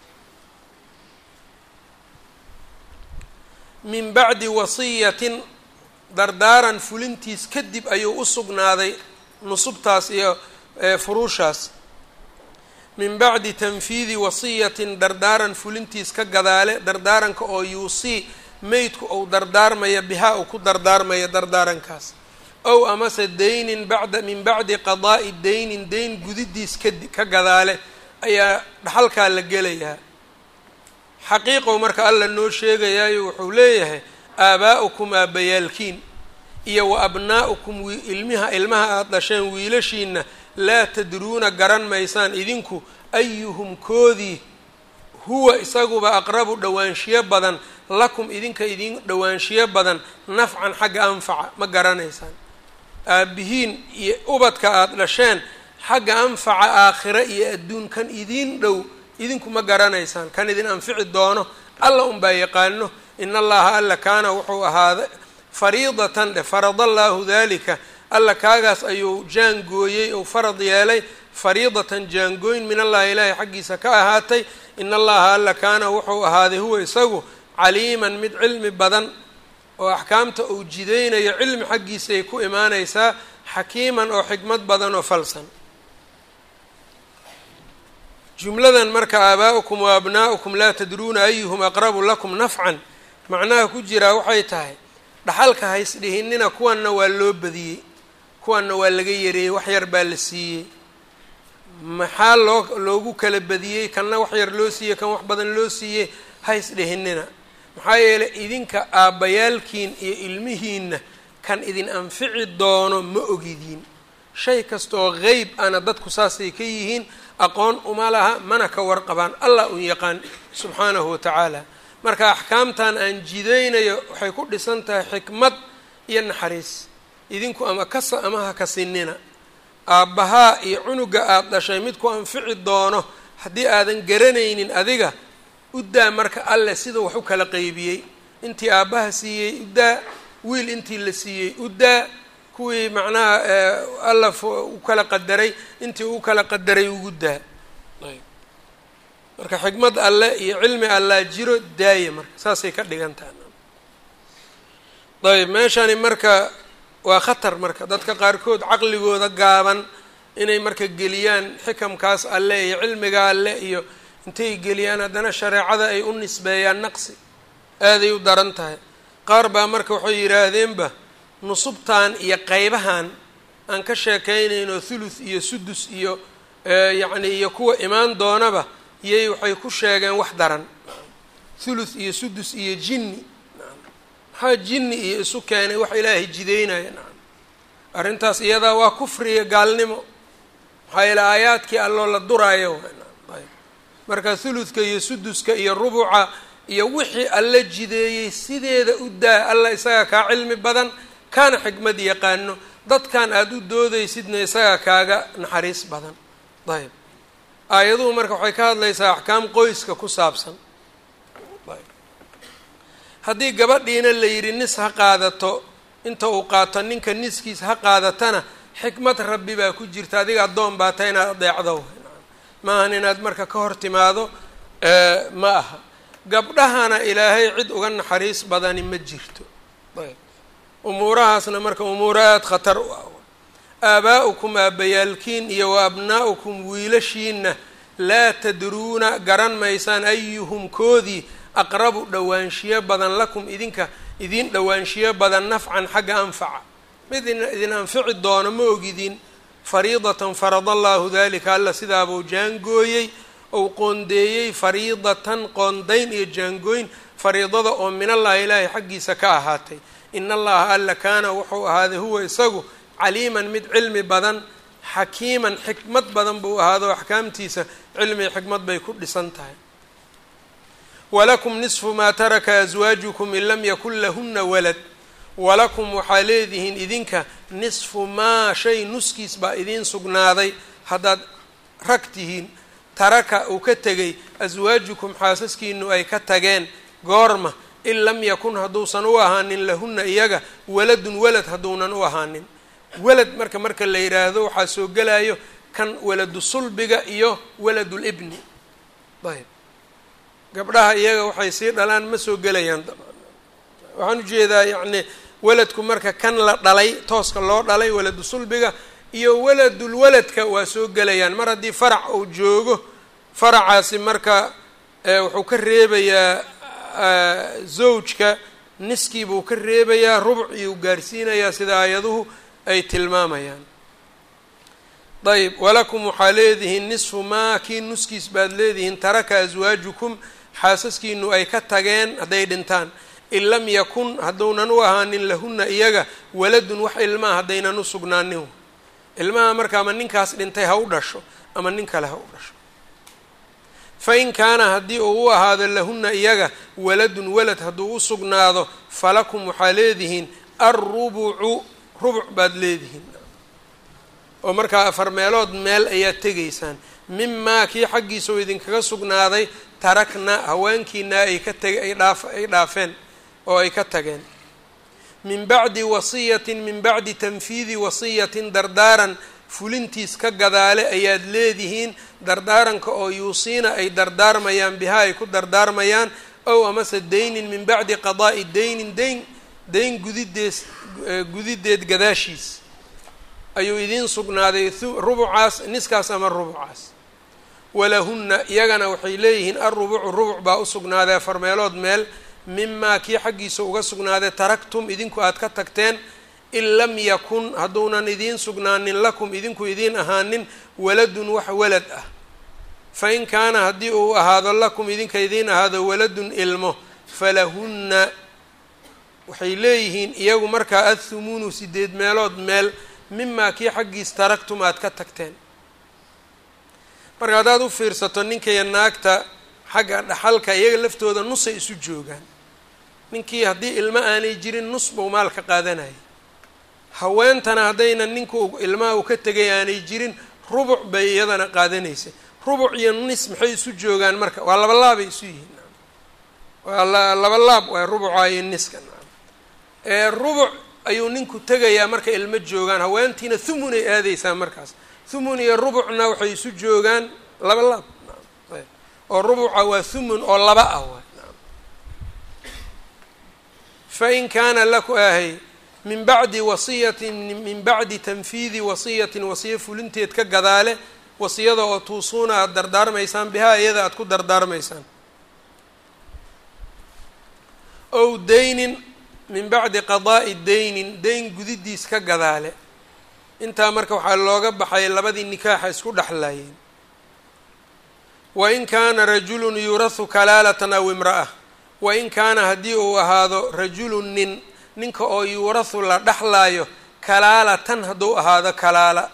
min bacdi wasiyatin dardaaran fulintiis kadib ayuu u sugnaaday nusubtaas iyo furuushaas min bacdi tanfiidi wasiyatin dardaaran fulintiis ka gadaale dardaaranka oo yuusii meydku ou dardaarmaya bihaa uu ku dardaarmaya dardaarankaas ow amase deynin bacda min bacdi qadaa'i deynin deyn gudidiis kadi ka gadaale ayaa dhaxalkaa la gelayaa xaqiiqow marka alla noo sheegayaayo wuxuu leeyahay aabaa'ukum aabbayaalkiin iyo wa abnaa'ukum ilmiha ilmaha aada dhasheen wiilashiina laa tadruuna garan maysaan idinku ayuhum koodii huwa isaguba aqrabu dhowaanshiyo badan lakum idinka idin dhowaanshiyo badan nafcan xagga anfaca ma garanaysaan aabbihiin iyo ubadka aada dhasheen xagga anfaca aakhira iyo adduun kan idiin dhow idinku ma garanaysaan kan idin anfici doono alla unbaa yaqaano in allaha alla kaana wuxuu ahaaday fariidatan dhe farada allaahu dalika alla kaagaas ayuu jaangooyey ou farad yeelay fariidatan jaangooyn min allahi ilaahi xaggiisa ka ahaatay in allaha alla kaana wuxuu ahaaday huwa isagu caliiman mid cilmi badan oo axkaamta uu jidaynayo cilmi xaggiisay ku imaanaysaa xakiiman oo xikmad badan oo falsan jumladan marka aabaa'ukum wa abnaa'ukum laa tadruuna ayuhum aqrabu lakum nafcan macnaha ku jiraa waxay tahay dhaxalka haysdhihinina kuwanna waa loo badiyey kuwanna waa laga yareeyey wax yar baa la siiyey maxaa loo loogu kala badiyey kanna wax yar loo siiyey kan wax badan loo siiyey haysdhihinina maxaa yeelay idinka aabbayaalkiin iyo ilmihiinna kan idin anfici doono ma ogidiin shay kastaoo qeyb ana dadku saasay ka yihiin aqoon uma laha mana ka warqabaan allah un yaqaan subxaanahu watacaala marka axkaamtan aan jidaynayo waxay ku dhisan tahay xikmad iyo naxariis idinku ama kasa ama ha kasinina aabbahaa iyo cunuga aada dhashay mid ku anfici doono haddii aadan garanaynin adiga uddaa marka alleh siduu wax u kala qeybiyey intii aabbaha siiyey uddaa wiil intii la siiyey uddaa kuwii macnaha alla u kala qadaray intii u kala qadaray ugu daa marka xikmad alle iyo cilmi allaa jiro daaya marka saasay ka dhigan taha ayb meeshani marka waa khatar marka dadka qaarkood caqligooda gaaban inay marka geliyaan xikamkaas alle iyo cilmiga alle iyo intay geliyaan haddana shareecada ay u nisbeeyaan naqsi aaday u daran tahay qaar baa marka waxay yidhaahdeenba nusubtan iyo qeybahan aan ka sheekaynayno thuluth iyo sudus iyo yacni iyo kuwa imaan doonaba iyay waxay ku sheegeen wax daran thuluth iyo sudus iyo jinni maxaa jinni iyo isu keenay wax ilaahay jideynaya nacam arrintaas iyadaa waa kufriya gaalnimo maxaa yeele aayaadkii alloo la duraayo ayb marka thuluthka iyo suduska iyo rubuca iyo wixii alla jideeyey sideeda u daa alla isagaa kaa cilmi badan kaana xikmad yaqaano dadkan aada u doodaysidna isagaa kaaga naxariis badan ayb aayaduhu marka waxay ka hadlaysaa axkaam qoyska ku saabsan haddii gabadhiina la yidhi nis ha qaadato inta uu qaato ninka niskiis ha qaadatana xikmad rabbi baa ku jirta adiga addoon baa ta inaad adeecdo maahan inaad marka ka hor timaado ma aha gabdhahana ilaahay cid uga naxariis badani ma jirto ayb umuurahaasna marka umuuro aada khatar u ah aabaa'ukum aabbayaalkiin iyo wa abnaa'ukum wiilashiinna laa tadruuna garan maysaan ayuhum koodii aqrabu dhowaanshiyo badan lakum idinka idin dhowaanshiyo badan nafcan xagga anfaca mid idin anfici doono ma ogidin fariidatan farada allaahu dalika alla sidaabuu jaangooyey ou qoondeeyey fariidatan qoondayn iyo jaangooyn fariidada oo min allahi ilaahay xaggiisa ka ahaatay in allaha alla kaana wuxuu ahaaday huwa isagu caliiman mid cilmi badan xakiiman xikmad badan buu ahaado axkaamtiisa cilmi iyo xikmad bay ku dhisan tahay walakum nisfu maa taraka aswaajukum in lam yakun lahuna walad walakum waxaa leedihiin idinka nisfu maa shay nuskiis baa idiin sugnaaday haddaad rag tihiin taraka uu ka tegay aswaajukum xaasaskiinu ay ka tageen goorma in lam yakun hadduusan u ahaanin lahuna iyaga waladun walad hadduunan u ahaanin walad marka marka la yidhaahdo waxaa soo gelayo kan waladu sulbiga iyo waladul ibni ayb gabdhaha iyaga waxay sii dhalaan ma soo gelayaan waxaan ujeedaa yacni waladku marka kan la dhalay tooska loo dhalay waladu sulbiga iyo waladul waladka waa soo gelayaan mar haddii farac uu joogo faracaasi marka wuxuu ka reebayaa zawjka niskii buu ka reebayaa rubuc iyuu gaarsiinayaa sida aayaduhu ay tilmaamayaan ayb walakum waxaa leedihiin nisfu maa kii nuskiis baad leedihiin taraka aswaajukum xaasaskiinu ay ka tageen hadday dhintaan in lam yakun hadduunan u ahaanin lahuna iyaga waladun wax ilmaa haddaynan u sugnaanin ilmaha marka ama ninkaas dhintay ha u dhasho ama nin kale ha u dhasho fa in kaana haddii uu u ahaado lahunna iyaga waladun walad hadduu u sugnaado falakum waxaa leedihiin alrubucu rubuc baad leedihiin oo markaa afar meelood meel ayaad tegaysaan mimaa kii xaggiisa oo idinkaga sugnaaday tarakna haweenkiina ay ka tag ay dhaaf ay dhaafeen oo ay ka tageen min bacdi wasiyatin min bacdi tanfiidi wasiyatin dardaaran fulintiis ka gadaale ayaad leedihiin dardaaranka oo yuusiina ay dardaarmayaan bihaa ay ku dardaarmayaan ow amase daynin min bacdi qadaa'i daynin dayn dayn gudidees gudideed gadaashiis ayuu idiin sugnaaday rubucaas niskaas ama rubucaas walahunna iyagana waxay leeyihiin alrubucu rubuc baa u sugnaaday afar meelood meel mimaa kii xaggiisa uga sugnaaday taraktum idinku aad ka tagteen in lam yakun hadduunan idiin sugnaanin lakum idinku idiin ahaanin waladun wax walad ah fa in kaana haddii uu ahaado lakum idinka idiin ahaado waladun ilmo falahunna waxay leeyihiin iyagu markaa athumuunu sideed meelood meel mimaa kii xaggiis taraktum aad ka tagteen marka haddaad u fiirsato ninkaiyo naagta xagga dhaxalka iyaga laftooda nusay isu joogaan ninkii haddii ilmo aanay jirin nus buu maalka qaadanayay haweentana haddayna ninku ilmaha uu ka tegay aanay jirin rubuc bay iyadana qaadanaysay rubuc iyo nis maxay isu joogaan marka waa laba laabay isu yihiin waa laba laab waa rubuca iyo niska ee rubuc ayuu ninku tegayaa marka ilmo joogaan haweentiina thumun ay aadaysaa markaas thumun iyo rubucna waxay isu joogaan laba laab oo rubuca waa thumun oo laba ah waay fa in kaana laku ahay min bacdi wasiyatin min bacdi tanfiidi wasiyatin wasiyo fulinteed ka gadaale wasiyada oo tuusuuna aada dardaarmaysaan bihaa iyada aada ku dardaarmaysaan ow daynin min bacdi qadaa'i daynin dayn gudidiis ka gadaale intaa marka waxaa looga baxay labadii nikaaxa isku dhexlaayeen wain kaana rajulun yurahu kalaalatan aw imra'a wain kaana haddii uu ahaado rajulun nin ninka oo yuurahu la dhexlaayo kalaalatan hadduu ahaado kalaala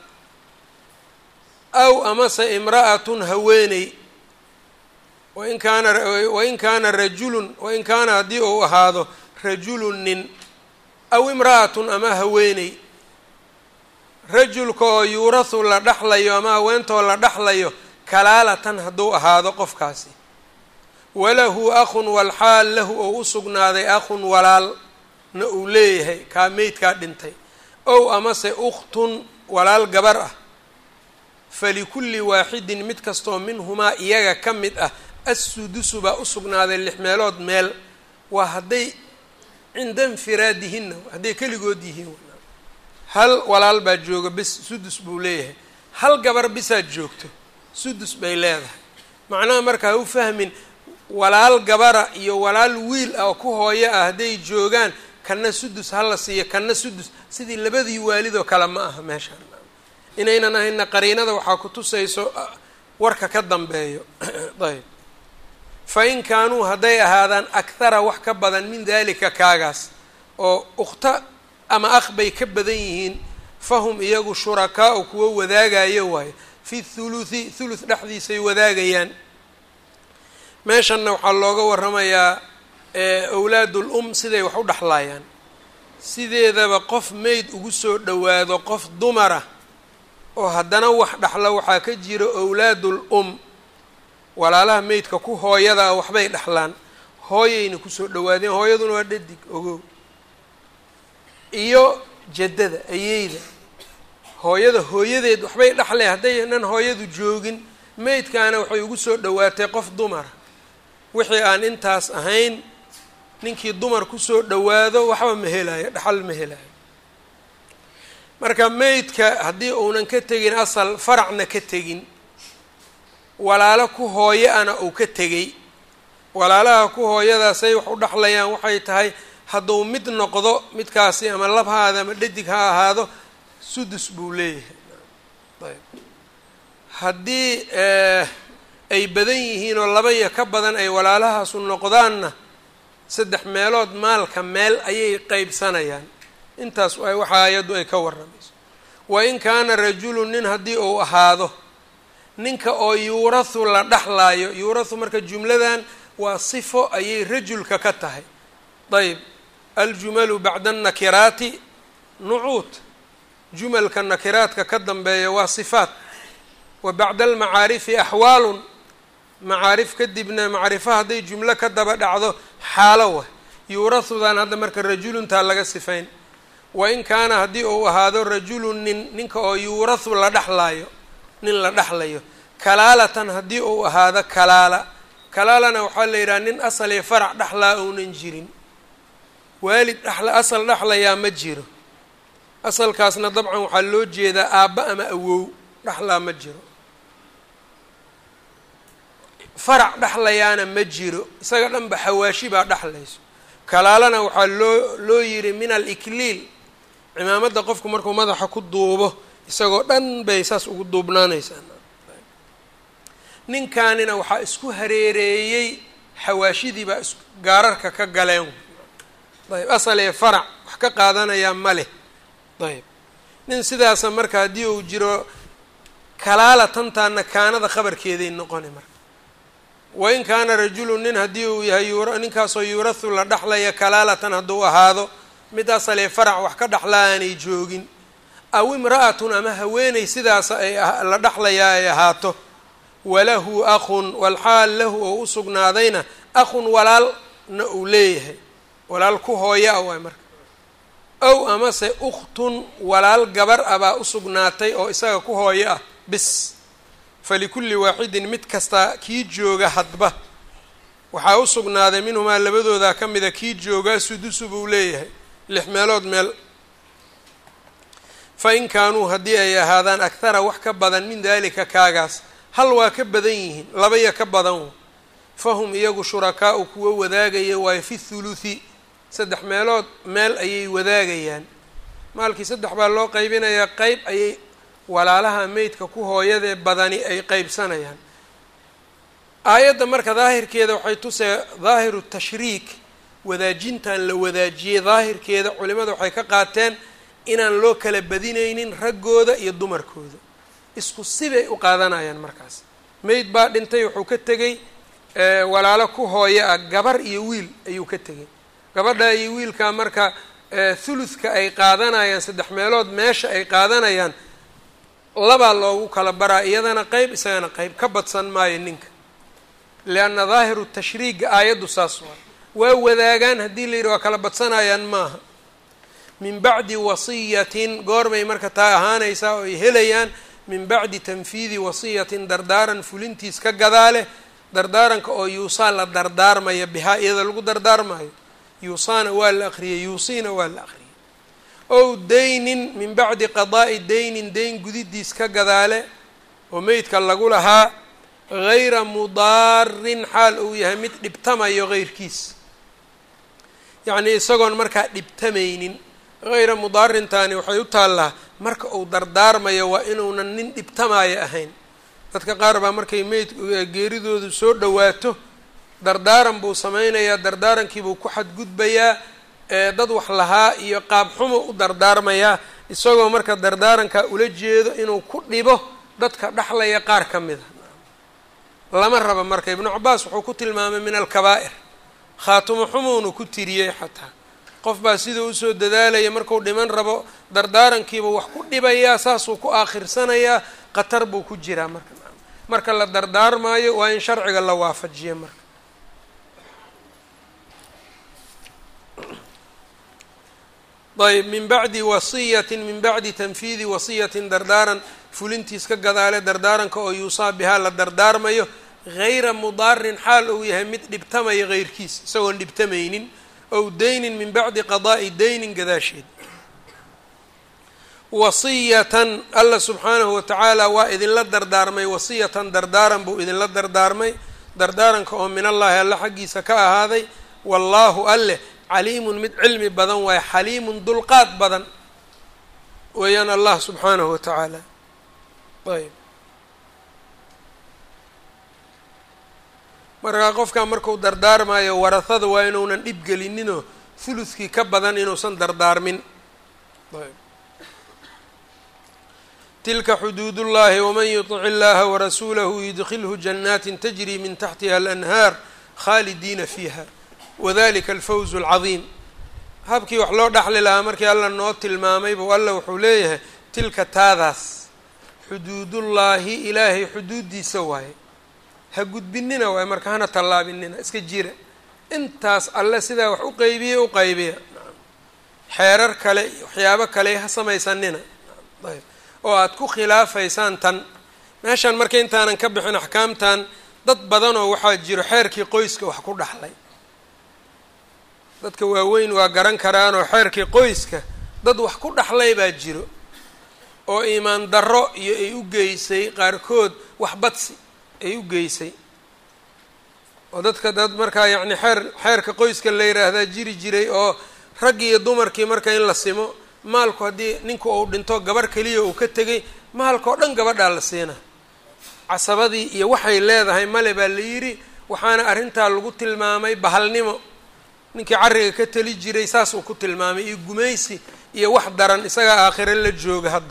aw amase imra'atun haweeney wain kaana wain kaana rajulun wain kaana haddii uu ahaado rajulun nin aw imra'atun ama haweeney rajulka oo yuurahu la dhexlayo ama haweentoo la dhexlayo kalaalatan hadduu ahaado qofkaasi walahu akhun walxaal lahu oo u sugnaaday akhun walaal na uu leeyahay kaa meydkaa dhintay ow amase ukhtun walaal gabar ah falikulli waaxidin mid kastoo minhumaa iyaga ka mid ah assudusu baa u sugnaaday lix meelood meel waa hadday cinda infiraadihinna hadday keligood yihiin hal walaal baa jooga bis sudus buu leeyahay hal gabar bisaad joogto sudus bay leedahay macnaha marka ha u fahmin walaal gabara iyo walaal wiil ah oo ku hooyo ah hadday joogaan kana sudus hala siiyo kana sudus sidii labadii waalidoo kale ma aha meeshaan inaynan ahayna qariinada waxaa ku tusayso warka ka dambeeyo ayb fa in kaanuu hadday ahaadaan akhara wax ka badan min dalika kaagaas oo ukhta ama akh bay ka badan yihiin fahum iyagu shurakaau kuwa wadaagayo waayo fi thuluthi thuluth dhexdiisay wadaagayaan meeshanna waxaa looga waramayaa awlaadul um siday wax u dhexlaayaan sideedaba qof meyd ugu soo dhowaado qof dumara oo haddana wax dhexla waxaa ka jira awlaadul um walaalaha meydka ku hooyada ah waxbay dhexlaan hooyayna kusoo dhawaadeen hooyaduna waa dhadig ogow iyo jaddada ayeyda hooyada hooyadeed waxbay dhexleen haddaynan hooyadu joogin meydkaana waxay ugu soo dhowaatay qof dumara wixii aan intaas ahayn ninkii dumar kusoo dhowaado waxba ma helaayo dhaxal ma helaayo marka meydka haddii uunan ka tegin asal faracna ka tegin walaalo ku hooyo ana uu ka tegay walaalaha ku hooyadaasay wax u dhexlayaan waxay tahay hadduu mid noqdo midkaasi ama labhaada ama dhadig ha ahaado sudus buu leeyahay ayb haddii ay badan yihiin oo laba iyo ka badan ay walaalahaasu noqdaanna saddex meelood maalka meel ayay qeybsanayaan intaas waxa ayaddu ay ka warramayso wain kaana rajulu nin haddii uu ahaado ninka oo yuurahu la dhexlaayo yuurahu marka jumladan waa sifo ayay rajulka ka tahay ayb aljumalu bacda annakiraati nucuud jumalka nakiraadka ka dambeeya waa sifaat wa bacda almacaarifi axwaalun macaarif kadibna macrifo hadday jumlo ka daba dhacdo xaalo wa yuurahudan hadda marka rajuluntaa laga sifayn wain kaana haddii uu ahaado rajulun nin ninka oo yuurahu la dhexlaayo nin la dhexlayo kalaalatan haddii uu ahaado kalaala kalaalana waxaa la yidhaha nin asal iyo farac dhexlaa ounan jirin waalid dhexla asal dhexlayaa ma jiro asalkaasna dabcan waxaa loo jeedaa aabba ama awow dhexlaa ma jiro farac dhexlayaana ma jiro isaga dhanba xawaashi baa dhexlayso kalaalana waxaa loo loo yidhi min alikliil cimaamadda qofku markuu madaxa ku duubo isagoo dhan bay saas ugu duubnaanaysaa ninkaanina waxaa isku hareereeyey xawaashidii baa is gaararka ka galeen ayb asal ee farac wax ka qaadanayaa ma leh ayb nin sidaasa marka haddii uu jiro kalaala tantaana kaanada khabarkeeday noqoni marka wain kaana rajulu nin haddii uu yahay yura ninkaasoo yuurahu la dhexlaya kalaalatan hadduu ahaado mid asalee farac wax ka dhexlaa aanay joogin aw imra'atun ama haweeney sidaasa ay la dhexlayaa ay ahaato walahu akhun walxaal lahu oo u sugnaadayna akhun walaalna uu leeyahay walaal ku hooya a waay marka ow amase ukhtun walaal gabar ah baa u sugnaatay oo isaga ku hooyo ah bis falikulli waaxidin mid kasta kii jooga hadba waxaa u sugnaaday minhumaa labadoodaa ka mida kii joogaa sudusu buu leeyahay lix meelood meel fa in kaanuu haddii ay ahaadaan akhara wax ka badan min daalika kaagaas hal waa ka badan yihiin labaya ka badan fahum iyagu shurakaau kuwa wadaagaya waayo fi thuluthi saddex meelood meel ayay wadaagayaan maalkii saddex baa loo qaybinayaa qeyb ayay walaalaha meydka ku hooyadee badani ay qeybsanayaan aayadda marka daahirkeeda waxay tusee daahiru tashriik wadaajintan la wadaajiyey daahirkeeda culimada waxay ka qaateen inaan loo kala badinaynin raggooda iyo dumarkooda isku sibay u qaadanayaan markaas meyd baa dhintay wuxuu ka tegey walaalo ku hooyo ah gabar iyo wiil ayuu ka tegey gabadha iyo wiilkaa marka thuluthka ay qaadanayaan saddex meelood meesha ay qaadanayaan labaa loogu kala baraa iyadana qeyb isagana qeyb ka badsan maayo ninka lianna daahiru tashriiga aayaddu saas waa waa wadaagaan haddii la yidhi waa kala badsanayaan maaha min bacdi wasiyatin goorbay marka taa ahaanaysaa oo ay helayaan min bacdi tanfiidi wasiyatin dardaaran fulintiis ka gadaale dardaaranka oo yuusaa la dardaarmaya bihaa iyada lagu dardaarmayo yuusaana waa la aqriyey yuusiina waa la aqriyey ow daynin min bacdi qadaa'i daynin dayn gudidiis ka gadaale oo meydka lagu lahaa gayra mudaarin xaal uu yahay mid dhibtamayo heyrkiis yacnii isagoon markaa dhibtamaynin hayra mudaarintaani waxay u taallaa marka uu dardaarmayo waa inuunan nin dhibtamaayo ahayn dadka qaar baa markay meyd geeridoodu soo dhowaato dardaaran buu sameynayaa dardaarankiibuu ku xadgudbayaa dad wax lahaa iyo qaab xumo u dardaarmayaa isagoo marka dardaarankaa ula jeedo inuu ku dhibo dadka dhexlaya qaar ka mid a lama raba marka ibnu cabaas wuxuu ku tilmaamay min alkabaa'ir khaatumo xumuunu ku tiriyey xataa qof baa siduu usoo dadaalaya marku dhiman rabo dardaarankiiba wax ku dhibayaa saasuu ku aakhrirsanayaa khatar buu ku jiraa marka marka la dardaarmaayo waa in sharciga la waafajiya marka ayb min bacdi wasiyatin min bacdi tanfiidi wasiyatin dardaaran fulintiis ka gadaale dardaaranka oo yuusaa bihaa la dardaarmayo gayra mudaarin xaal uu yahay mid dhibtamaya heyrkiis isagoon dhibtamaynin ow daynin min bacdi qadaa'i daynin gadaasheed wasiyatan alla subxaanahu watacaala waa idinla dardaarmay wasiyatan dardaaran buu idinla dardaarmay dardaaranka oo min allaahi alla xaggiisa ka ahaaday wallaahu alleh caliimun mid cilmi badan waaye xaliimun dulqaad badan weeyaan allah subxaanahu wa tacaala ayb markaa qofkaa marku dardaarmayo warahada waa inuunan dhib gelininoo huludkii ka badan inuusan dardaarmin ayb tilka xuduud ullahi waman yuطic illaha warasuulahu yudkilhu janaatin tajri min taxtiha alanhaar khaalidiina fiiha wadalika alfawz اlcadiim habkii wax loo dhaxli lahaa markii alla noo tilmaamay buu alla wuxuu leeyahay tilka taadaas xuduudullaahi ilaahay xuduuddiisa waaye ha gudbinina waaye marka hana tallaabinina iska jira intaas alle sidaa wax u qeybiya u qaybiya xeerar kale iyo waxyaabo kale ha samaysanina ayb oo aada ku khilaafaysaan tan meeshan marka intaanan ka bixin axkaamtan dad badanoo waxaa jiro xeerkii qoyska wax ku dhaxlay dadka waaweyn waa garan karaanoo xeerkii qoyska dad wax ku dhaxlay baa jiro oo iimaan darro iyo ay u geysay qaarkood wax badsi ay u geysay oo dadka dad markaa yacni xeer xeerka qoyska la yiraahdaa jiri jiray oo raggii iyo dumarkii marka in la simo maalku haddii ninku uu dhinto gabarh keliya uu ka tegay maalka oo dhan gabadhaa la siina casabadii iyo waxay leedahay male baa la yidhi waxaana arrintaa lagu tilmaamay bahalnimo ninkii carriga ka teli jiray saas uu ku tilmaamay iyo gumaysi iyo wax daran isagaa aakhire la jooga hadda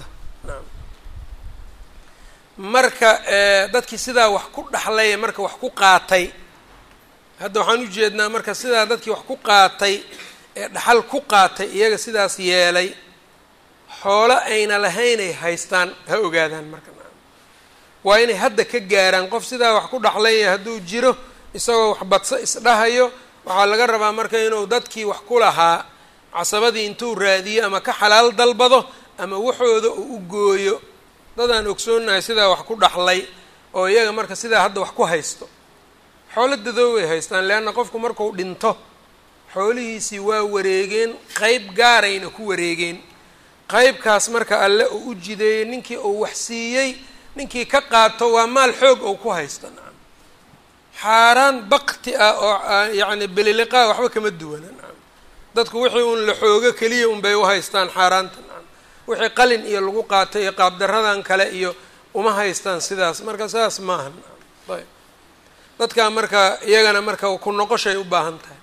marka dadkii sidaa wax ku dhaxlay marka wax ku qaatay hadda waxaan u jeednaa marka sidaa dadkii wax ku qaatay ee dhaxal ku qaatay iyaga sidaas yeelay xoolo ayna lahaynay haystaan ha ogaadaan marka waa inay hadda ka gaaraan qof sidaa wax ku dhaxlaya hadduu jiro isagoo wax badso isdhahayo waxaa laga rabaa marka inuu dadkii wax ku lahaa casabadii intuu raadiyo ama ka xalaal dalbado ama waxooda uu u gooyo dadaan ogsoonahay sidaa wax ku dhaxlay oo iyaga marka sidaa hadda wax ku haysto xoolo dadooway haystaan leanna qofku marku dhinto xoolihiisii waa wareegeen qeyb gaarayna ku wareegeen qeybkaas marka alle uu u jideeyey ninkii uu wax siiyey ninkii ka qaato waa maal xoog ou ku haysto nacam xaaraan bakti ah oo yacni beliliqaa waxba kama duwana nacam dadku wixii uun la xoogo keliya un bay u haystaan xaaraanta nacam wixii qalin iyo lagu qaatay iyo qaabdaradan kale iyo uma haystaan sidaas marka sidaas maaha nacam ayb dadkaa marka iyagana marka ku noqoshay u baahan tahay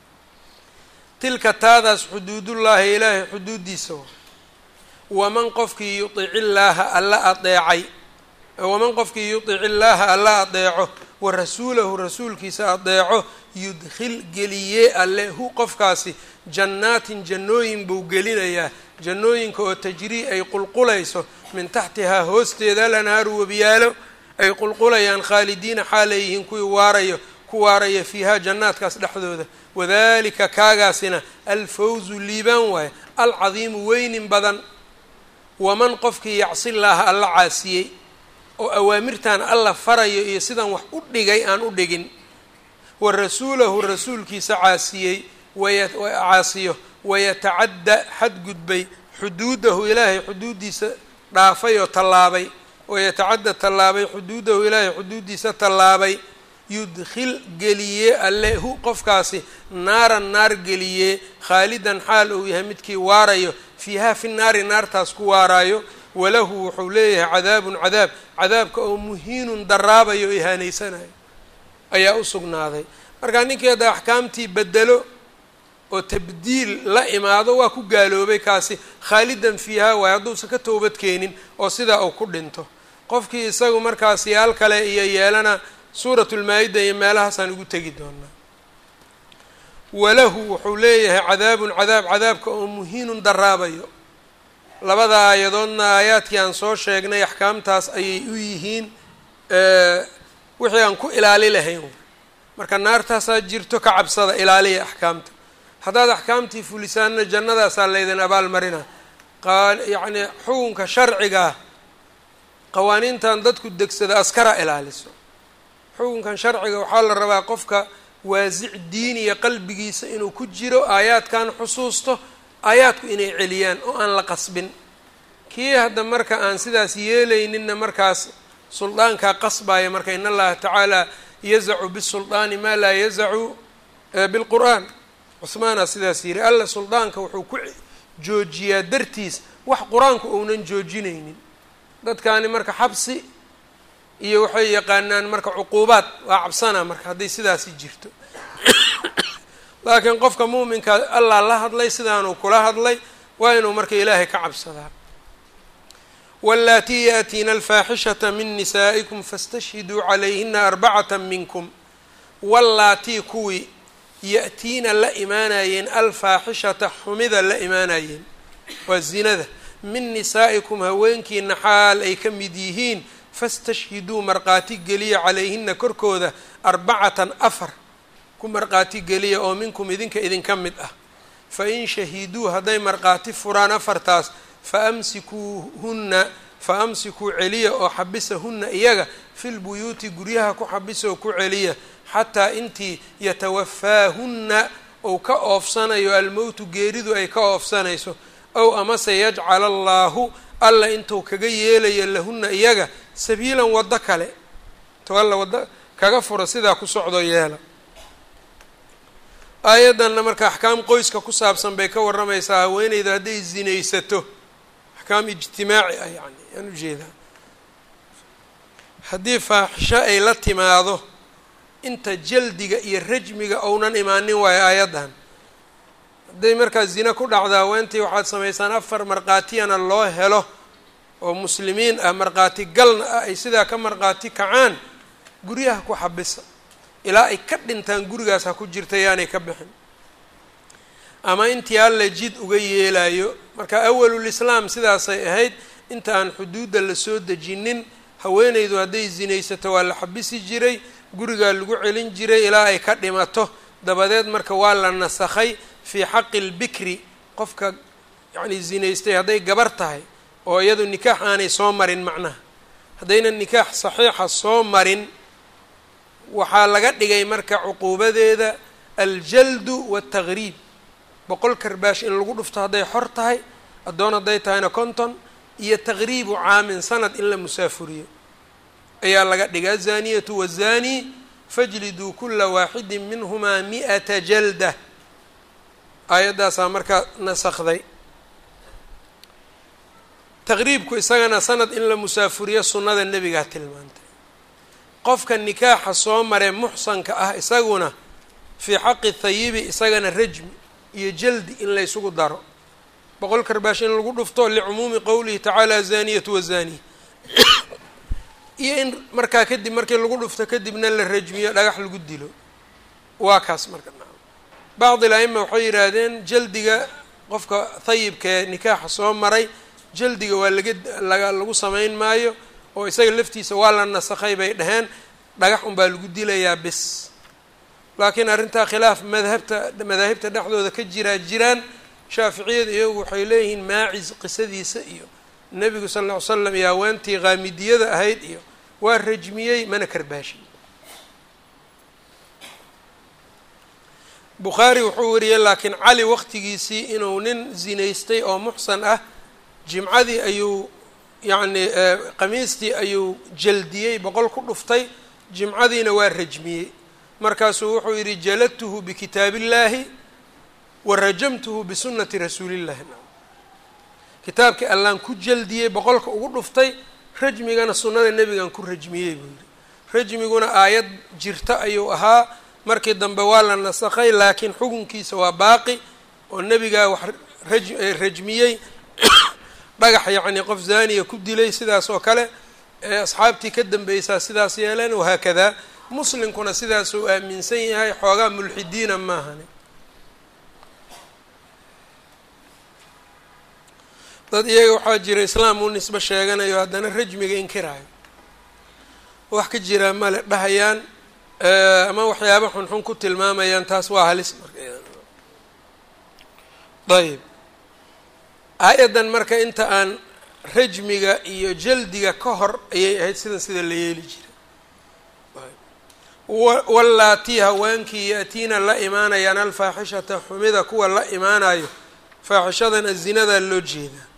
tilka taadaas xuduudullaahi ilaahay xuduuddiisa wa waman qofkii yudic illaaha alla adeecay waman qofkii yudic illaaha alla adeeco wa rasuulahu rasuulkiisa adeeco yudkhil geliyee alle hu qofkaasi jannaatin jannooyin buu gelinayaa jannooyinka oo tajrii ay qulqulayso min taxtihaa hoosteeda alanhaaru webiyaalo ay qulqulayaan khaalidiina xaalay yihiin kuwii waarayo ku waaraya fiihaa jannaadkaas dhexdooda wadalika kaagaasina alfawzu liibaan waaye alcadiimu weynin badan waman qofkii yacsillaaha alla caasiyey oo awaamirtan alla farayo iyo sidan wax u dhigay aan u dhigin wa rasuulahu rasuulkiisa caasiyey caasiyo wayatacadda xadgudbay xuduudahu ilaahay xuduuddiisa dhaafay oo tallaabay wayatacadda tallaabay xuduudahu ilaahay xuduuddiisa tallaabay yudkhil geliyee alle hu qofkaasi naaran naar geliyee khaalidan xaal uu yahay midkii waarayo fiihaa fi naari naartaas ku waaraayo walahu wuxuu leeyahay cadaabun cadaab cadaabka oo muhiinun daraabayo o ihaanaysanayo ayaa u sugnaaday markaa ninkii hadda axkaamtii bedelo oo tabdiil la imaado waa ku gaaloobay kaasi khaalidan fiihaa waaye hadduusan ka toobad keenin oo sidaa uu ku dhinto qofkii isagu markaas yaal kale iyo yeelana suuratulmaa-ida iyo meelahaasaan ugu tegi doonaa walahu wuxuu leeyahay cadaabun cadaab cadaabka oo muhiinun daraabayo labada aayadoodna aayaadkii aan soo sheegnay axkaamtaas ayay u yihiin wixii aan ku ilaali lahayn marka naartaasaa jirto ka cabsada ilaaliya axkaamta haddaad axkaamtii fulisaanna jannadaasaa laydin abaalmarina qaal yacni xukunka sharcigaa qawaaniintan dadku degsada askara ilaaliso xukunkan sharciga waxaa la rabaa qofka waasic diiniya qalbigiisa inuu ku jiro aayaadkan xusuusto aayaadku inay celiyaan oo aan la qasbin kii hadda marka aan sidaas yeelayninna markaas suldaankaa qasbaya marka in allaha tacaala yazacu bisuldaani maa laa yazacu bilqur'aan cuhmaana sidaas yidhi alla suldaanka wuxuu ku joojiyaa dartiis wax qur-aanku ounan joojinaynin dadkaani marka xabsi iyo waxay yaqaanaan marka cuquubaad waa cabsanaa marka hadday sidaasi jirto laakiin qofka muuminka allah la hadlay sidaanuu kula hadlay waa inuu marka ilaahay ka cabsadaa wallaatii yaatiina alfaaxishata min nisaa'ikum fastashhiduu calayhina arbacata minkum wallaatii kuwii ya-tiina la imaanayeen alfaaxishata xumida la imaanayeen waa zinada min nisaa'ikum haweenkiina xaal ay ka mid yihiin fastashhiduu markhaati geliya calayhina korkooda arbacatan afar ku markhaati geliya oo minkum idinka idinka mid ah fa in shahiduu hadday markhaati furaan afartaas fa amsikuuhunna fa amsikuu celiya oo xabisahunna iyaga filbuyuuti guryaha ku xabisa oo ku celiya xataa intii yatawafaahunna ou ka oofsanayo almowtu geeridu ay ka oofsanayso ow amase yajcala allaahu alla intuu kaga yeelayo lahunna iyaga sabiilan waddo kale intuu alla waddo kaga furo sidaa ku socdo yeela aayaddanna marka axkaam qoyska ku saabsan bay ka warramaysaa haweeneyda hadday zinaysato axkaam ijtimaaci ah yani yaan ujeedaa haddii faaxisho ay la timaado inta jaldiga iyo rajmiga ounan imaanin waayo aayaddan hadday markaa zina ku dhacda haweentii waxaad samaysaan afar markhaatiyana loo helo oo muslimiin ah markhaati galna ah ay sidaa ka markhaati kacaan guryaha ku xabisa ilaa ay ka dhintaan gurigaas ha ku jirta yaanay ka bixin ama intii alla jid uga yeelayo marka awalulislaam sidaasay ahayd inta aan xuduudda lasoo dejinin haweeneydu hadday zinaysato waa la xabisi jiray gurigaa lagu celin jiray ilaa ay ka dhimato dabadeed marka waa la nasakhay fii xaqi lbikri qofka yacni zinaystay hadday gabar tahay oo iyadu nikaax aanay soo marin macnaha haddayna nikaax saxiixa soo marin waxaa laga dhigay marka cuquubadeeda aljaldu waataqriib boqol karbaash in lagu dhufto hadday xor tahay addoon hadday tahayna konton iyo taqriibu caamin sanad in la musaafuriyo ayaa laga dhigay azaniyatu wazani fajliduu kula waaxidin minhumaa mi'ata jalda aayaddaasaa markaa nasakday taqriibku isagana sanad in la musaafuriyo sunnada nebigaa tilmaantay qofka nikaaxa soo maree muxsanka ah isaguna fii xaqi thayibi isagana rajmi iyo jaldi in laysugu daro boqol karbaash in lagu dhufto licumuumi qowlihi tacaala azaniyatu wazani iyo in markaa kadib markii lagu dhufto kadibna la rajmiyo dhagax lagu dilo waa kaas marka bacdi la-ima waxay yidhaahdeen jaldiga qofka thayibkaee nikaaxa soo maray jaldiga waa laga laga lagu samayn maayo oo isaga laftiisa waa la nasakhay bay dhaheen dhagax unbaa lagu dilayaa bis laakiin arrintaa khilaaf madhabta madaahibta dhexdooda ka jiraa jiraan shaaficiyada iyagu waxay leeyihiin maacis qisadiisa iyo nebigu sal ll ly slam iyo haweentii qaamidiyada ahayd iyo waa rajmiyey mana karbaashin bukhaari wuxuu wariyey laakiin cali waqtigiisii inuu nin zinaystay oo muxsan ah jimcadii ayuu yacni qamiistii ayuu jaldiyey boqol ku dhuftay jimcadiina waa rajmiyey markaasuu wuxuu yidhi jaladtuhu bikitaabillaahi wa rajamtuhu bisunati rasuulillahi kitaabkii allaan ku jaldiyey boqolka ugu dhuftay rajmigana sunnada nebigan ku rajmiyey buu yidhi rajmiguna aayad jirta ayuu ahaa markii dambe waa la nasakhay laakiin xukunkiisa waa baaqi oo nebigaa wax raj rajmiyey dhagax yacni qof zaaniya ku dilay sidaas oo kale ee asxaabtii ka dambeysaa sidaas yeeleen wahaakadaa muslimkuna sidaasuu aaminsan yahay xoogaa mulxidiina maahani dad iyaga waxaa jira islaam u nisbe sheeganayo haddana rajmiga inkiraayo wax ka jiraa male dhahayaan ama waxyaaba xunxun ku tilmaamayaan taas waa halis marka ayb aayaddan marka inta aan rajmiga iyo jaldiga ka hor ayay ahayd sidan sida la yeeli jiray wallaatii haweenkii yaatiina la imaanayaan alfaaxishata xumida kuwa la imaanayo faaxishadan azinadaa loo jeedaa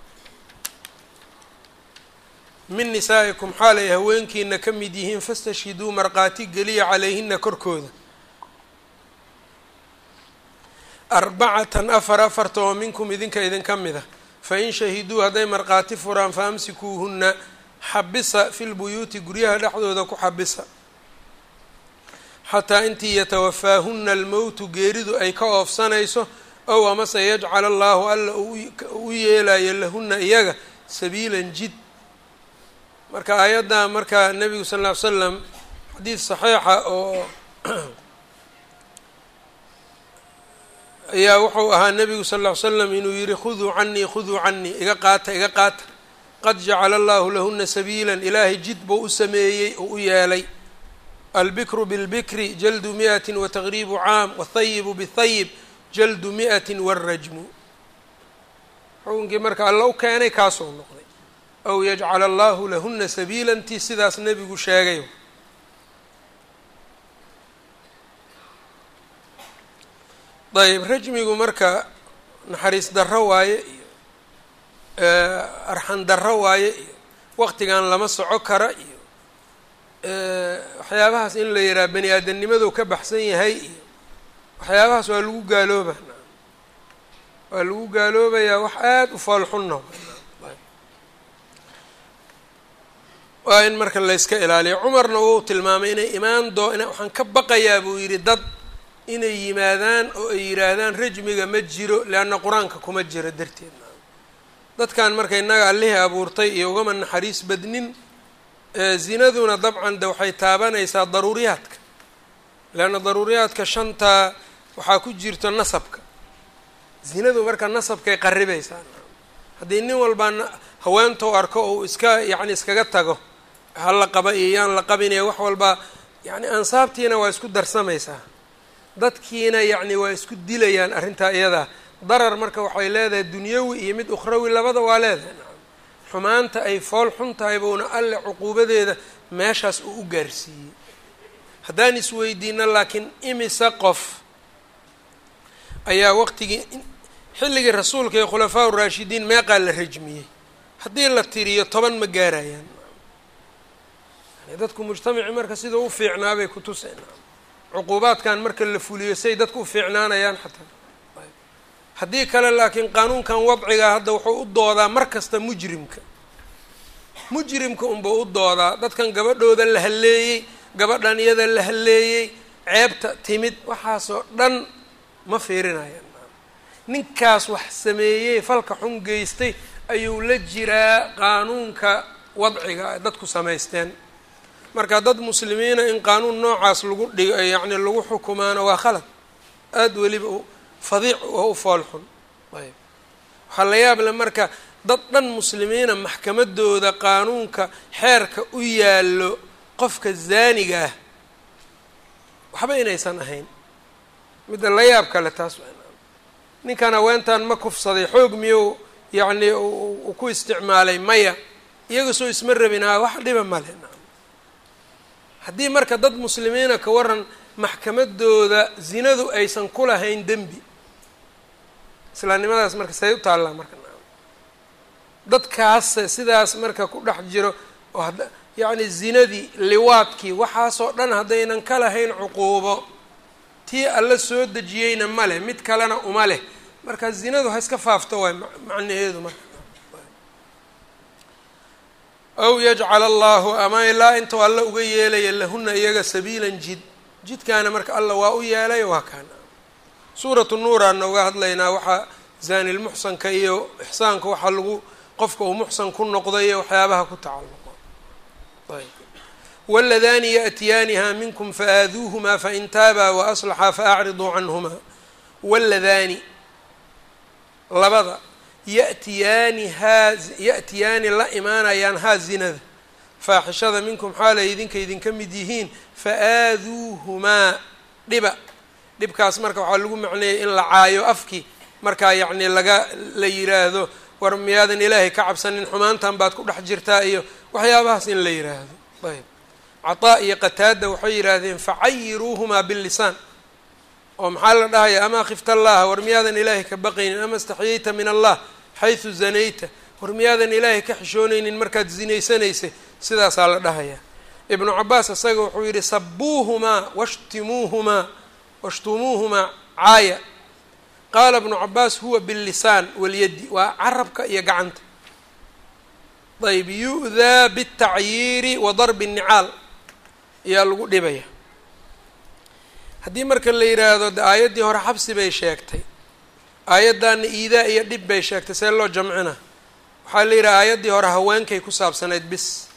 min nisaa'ikum xaal ay haweenkiina ka mid yihiin fastashhiduu markhaati geliya calayhina korkooda arbacatan afar afarta oo minkum idinka idinka mid a fain shahiduu hadday markhaati furaan faamsikuuhunna xabisa fi lbuyuuti guryaha dhexdooda ku xabisa xataa intii yatawafaahunna almowtu geeridu ay ka oofsanayso ow amase yajcal allaahu alla u yeelayo lahunna iyaga sabiilan jid marka aayadda marka nebigu sal ll ly slam xadiid saxiixa oo ayaa wuxuu ahaa nebigu sal ll ly slam inuu yihi khuduu canii khuduu canii iga qaata iga qaata qad jacala allahu lahuna sabiila ilaahay jid buu u sameeyey oo u yeelay albikru bilbikri jaldu mi'ati wataqriibu caam wathayibu bithayib jaldu mi'ati warajmu xukunkii marka alla u keenay kaasoo noqday aw yajcala allahu lahuna sabiila intii sidaas nebigu sheegay ayb rajmigu marka naxariis darro waaye iyo arxan darro waaye iyo waqtigan lama soco kara iyo waxyaabahaas in la yidhaha bani aadamnimaduu ka baxsan yahay iyo waxyaabahaas waa lagu gaalooba waa lagu gaaloobayaa wax aada u foolxunna waa in marka layska ilaaliyo cumarna wuu tilmaamay inay imaan doo waxaan ka baqayaa buu yidhi dad inay yimaadaan oo ay yidhaahdaan rajmiga ma jiro leanna qur-aanka kuma jiro darteed dadkan marka innaga allihii abuurtay iyo ugama naxariis badnin zinaduna dabcan de waxay taabanaysaa daruuriyaadka leanna daruuriyaadka shantaa waxaa ku jirto nasabka zinadu marka nasabkay qaribaysaa haddii nin walbaa haweentou arko ou iska yacni iskaga tago hala qaba iyo yaan la qabinaya wax walba yacni ansaabtiina waa isku darsamaysaa dadkiina yacni waa isku dilayaan arrintaa iyadaa darar marka waxay leedahay dunyawi iyo mid ukhrawi labada waa leedahay xumaanta ay fool xun tahay buuna alle cuquubadeeda meeshaas uu u gaarsiiyey haddaan isweydiino laakiin imise qof ayaa waqtigii xilligii rasuulka iyo khulafaa uraashidiin meeqaa la rajmiyey haddii la tiriyo toban ma gaarayaan dadku mujtamaci marka sidau u fiicnaabay ku tuseen cuquubaadkan marka la fuliyo say dadku u fiicnaanayaan xataa haddii kale laakiin qaanuunkan wadcigaa hadda wuxuu u doodaa mar kasta mujrimka mujrimka unbuu u doodaa dadkan gabadhooda la halleeyey gabadhan iyada la halleeyey ceebta timid waxaasoo dhan ma fiirinayaan ninkaas wax sameeyey falka xun geystay ayuu la jiraa qaanuunka wadciga ay dadku samaysteen marka dad muslimiina in qaanuun noocaas lagu dhig yacni lagu xukumaano waa khalad aada weliba fadiic oo u fool xun ayb waxaa la yaab le marka dad dhan muslimiina maxkamadooda qaanuunka xeerka u yaallo qofka zaaniga ah waxba inaysan ahayn midda la yaab kale taas ninkan haweentan ma kufsaday xoog miyuu yacni u ku isticmaalay maya iyaga soo isma rabin haa wax dhiba male haddii marka dad muslimiina ka waran maxkamadooda zinadu aysan ku lahayn dembi islaamnimadaas marka say u taallaa marka dadkaas sidaas marka ku dhex jiro oo had yacni zinadii liwaadkii waxaasoo dhan haddaynan ka lahayn cuquubo tii alla soo dejiyeyna ma leh mid kalena uma leh marka zinadu ha iska faafto waay macnaheedu marka aw yajcala allahu ama ilaa intuu alla uga yeelaya lahuna iyaga sabiilan jid jidkaana marka alla waa u yeelay waa kaana suuratu nuuraanna uga hadlaynaa waxaa zaanilmuxsanka iyo ixsaanka waxaa lagu qofka uu muxsan ku noqday iyo waxyaabaha ku tacalluqo ayb waladani yaأtiyaaniha minkum faaaduuhmaa fain taabaa waaslaxaa faacriduu canhumaa waladani labada yatiyaani haa ya'tiyaani la imaanayaan haa zinada faaxishada minkum xaalay idinka idinka mid yihiin fa-aaduuhumaa dhiba dhibkaas marka waxaa lagu macneeyay in la caayo afkii markaa yacni laga la yiraahdo war miyaadan ilaahay ka cabsanin xumaantan baad ku dhex jirtaa iyo waxyaabahaas in la yiraahdo ayb cataa iyo qataada waxay yidhaahdeen facayiruuhumaa billisaan oo maxaa la dhahaya amaa khifta allaha war miyaadan ilaahay ka baqaynin ama istaxyayta min allah xaysu zanayta war miyaadan ilaahay ka xishoonaynin markaad zinaysanaysay sidaasaa la dhahayaa ibnu cabaas isaga wuxuu yidhi sabuuhumaa washtimuuhumaa washtumuuhumaa caaya qaala ibnu cabaas huwa billisaan walyadi waa carabka iyo gacanta ayb yu'daa bitacyiiri wa darbi nnicaal ayaa lagu dhibaya haddii marka la yidhaahdo de aayaddii hore xabsi bay sheegtay aayaddaana iidaa iyo dhib bay sheegtay see loo jamcina waxaa la yidhaha aayaddii hore haweenkay ku saabsanayd bis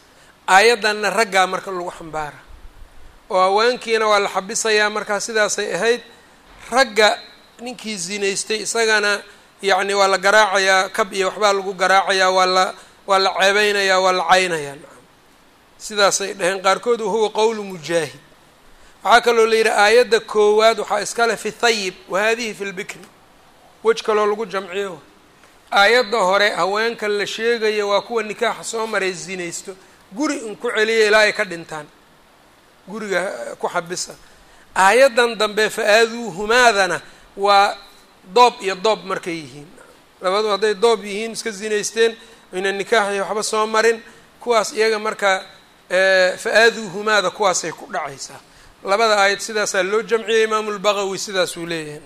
aayaddanna raggaa marka lagu xambaara oo haweenkiina waa la xabisayaa markaa sidaasay ahayd ragga ninkii zinaystay isagana yacni waa la garaacayaa kab iyo waxbaa lagu garaacayaa waa la waa la ceebeynayaa waa la caynayaa nacam sidaasay dhaheen qaarkood wahuwa qowlu mujaahid waxaa kaloo la yidhi aayadda koowaad waxaa iskale fi thayib wa hadihi fi lbikri wej kaloo lagu jamciyo aayadda hore haweenka la sheegayo waa kuwa nikaaxa soo maray zinaysto guri in ku celiya ilaa ay ka dhintaan guriga ku xabisa aayaddan dambe fa-aaduuhumaadana waa doob iyo doob markay yihiin labadu hadday doob yihiin iska zinaysteen ayna nikaaxi waxba soo marin kuwaas iyaga marka fa-aaduuhumaada kuwaasay ku dhacaysaa labada aayad sidaasaa loo jamciyay imaamu lbaqawi sidaasuu leeyahay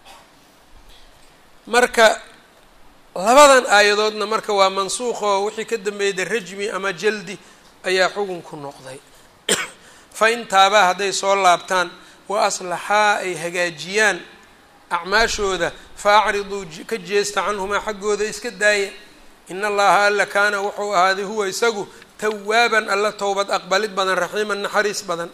marka labadan aayadoodna marka waa mansuuq oo wixii ka dambeeyda rajmi ama jaldi ayaa xugunku noqday fa in taabaa hadday soo laabtaan wa aslaxaa ay hagaajiyaan acmaashooda fa acriduu ka jeesta canhumaa xaggooda iska daaya in allaha alla kaana wuxuu ahaaday huwa isagu tawaaban alla towbad aqbalid badan raxiiman naxariis badan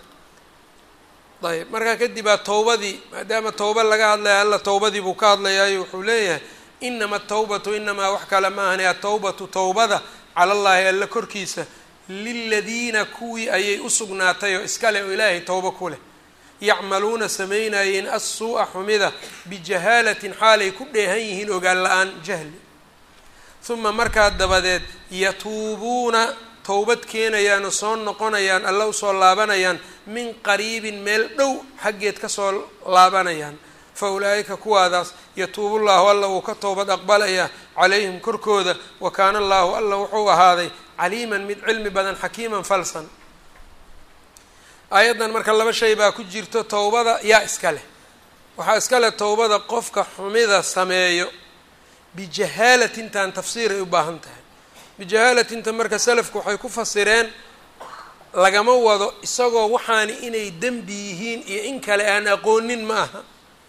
ayb markaa kadib aa towbadii maadaama towba laga hadlaya alla towbadii buu ka hadlayaayo wuxuu leeyahay inama atawbatu inamaa wax kale ma ahani atawbatu towbada cala allaahi alla korkiisa liladiina kuwii ayay u sugnaatay oo iskale oo ilaahay towbo ku leh yacmaluuna samaynayeen assuu'a xumida bijahaalatin xaalay ku dheehan yihiin ogaan la-aan jahli uma markaa dabadeed yatuubuuna towbad keenayaan oo soo noqonayaan alla usoo laabanayaan min qariibin meel dhow xaggeed kasoo laabanayaan fa ulaa'ika kuwaadaas yatuubu llaahu alla wuu ka towbad aqbalayaa calayhim korkooda wa kaana allaahu alla wuxuu ahaaday caliiman mid cilmi badan xakiiman falsan aayaddan marka laba shay baa ku jirto towbada yaa iska leh waxaa iska leh towbada qofka xumida sameeyo bijahaalatintan tafsiir ay u baahan tahay bijahaalatinta marka salafku waxay ku fasireen lagama wado isagoo waxaani inay dembi yihiin iyo in kale aan aqoonin ma aha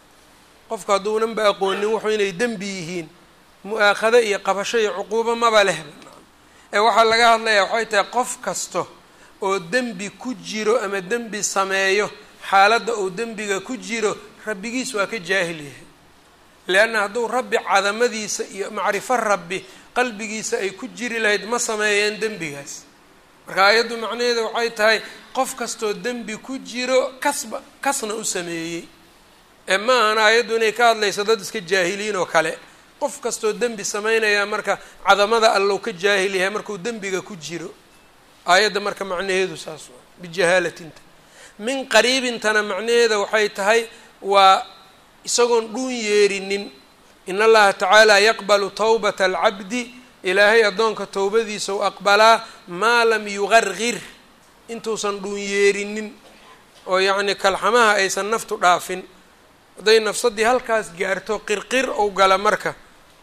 qofku hadduunanba aqoonin wuxuu inay dembi yihiin mu-aakhado iyo qabasho iyo cuquubo maba lehba ee waxaa laga hadlayaa waxay tahay qof kasto oo dembi ku jiro ama dembi sameeyo xaaladda uu dembiga ku jiro rabbigiis waa ka jaahil yahay leanna hadduu rabbi cadamadiisa iyo macrifo rabbi qalbigiisa ay ku jiri lahayd ma sameeyeen dembigaas marka aayaddu macnaheedu waxay tahay qof kastoo dembi ku jiro kasba kasna u sameeyey ee ma ahan aayaddu inay ka hadlayso dad iska jaahiliin oo kale qof kastoo dembi sameynaya marka cadamada allow ka jaahil yahay markuu dembiga ku jiro aayadda marka macnaheedu saas waa bijahaalatinta min qariibintana macnaheeda waxay tahay waa isagoon dhuun yeerinin in allaha tacaala yaqbalu towbata alcabdi ilaahay addoonka towbadiisa u aqbalaa maa lam yuqargir intuusan dhuun yeerinin oo yacni kalxamaha aysan naftu dhaafin hadday nafsadii halkaas gaarto qirqir ou gala marka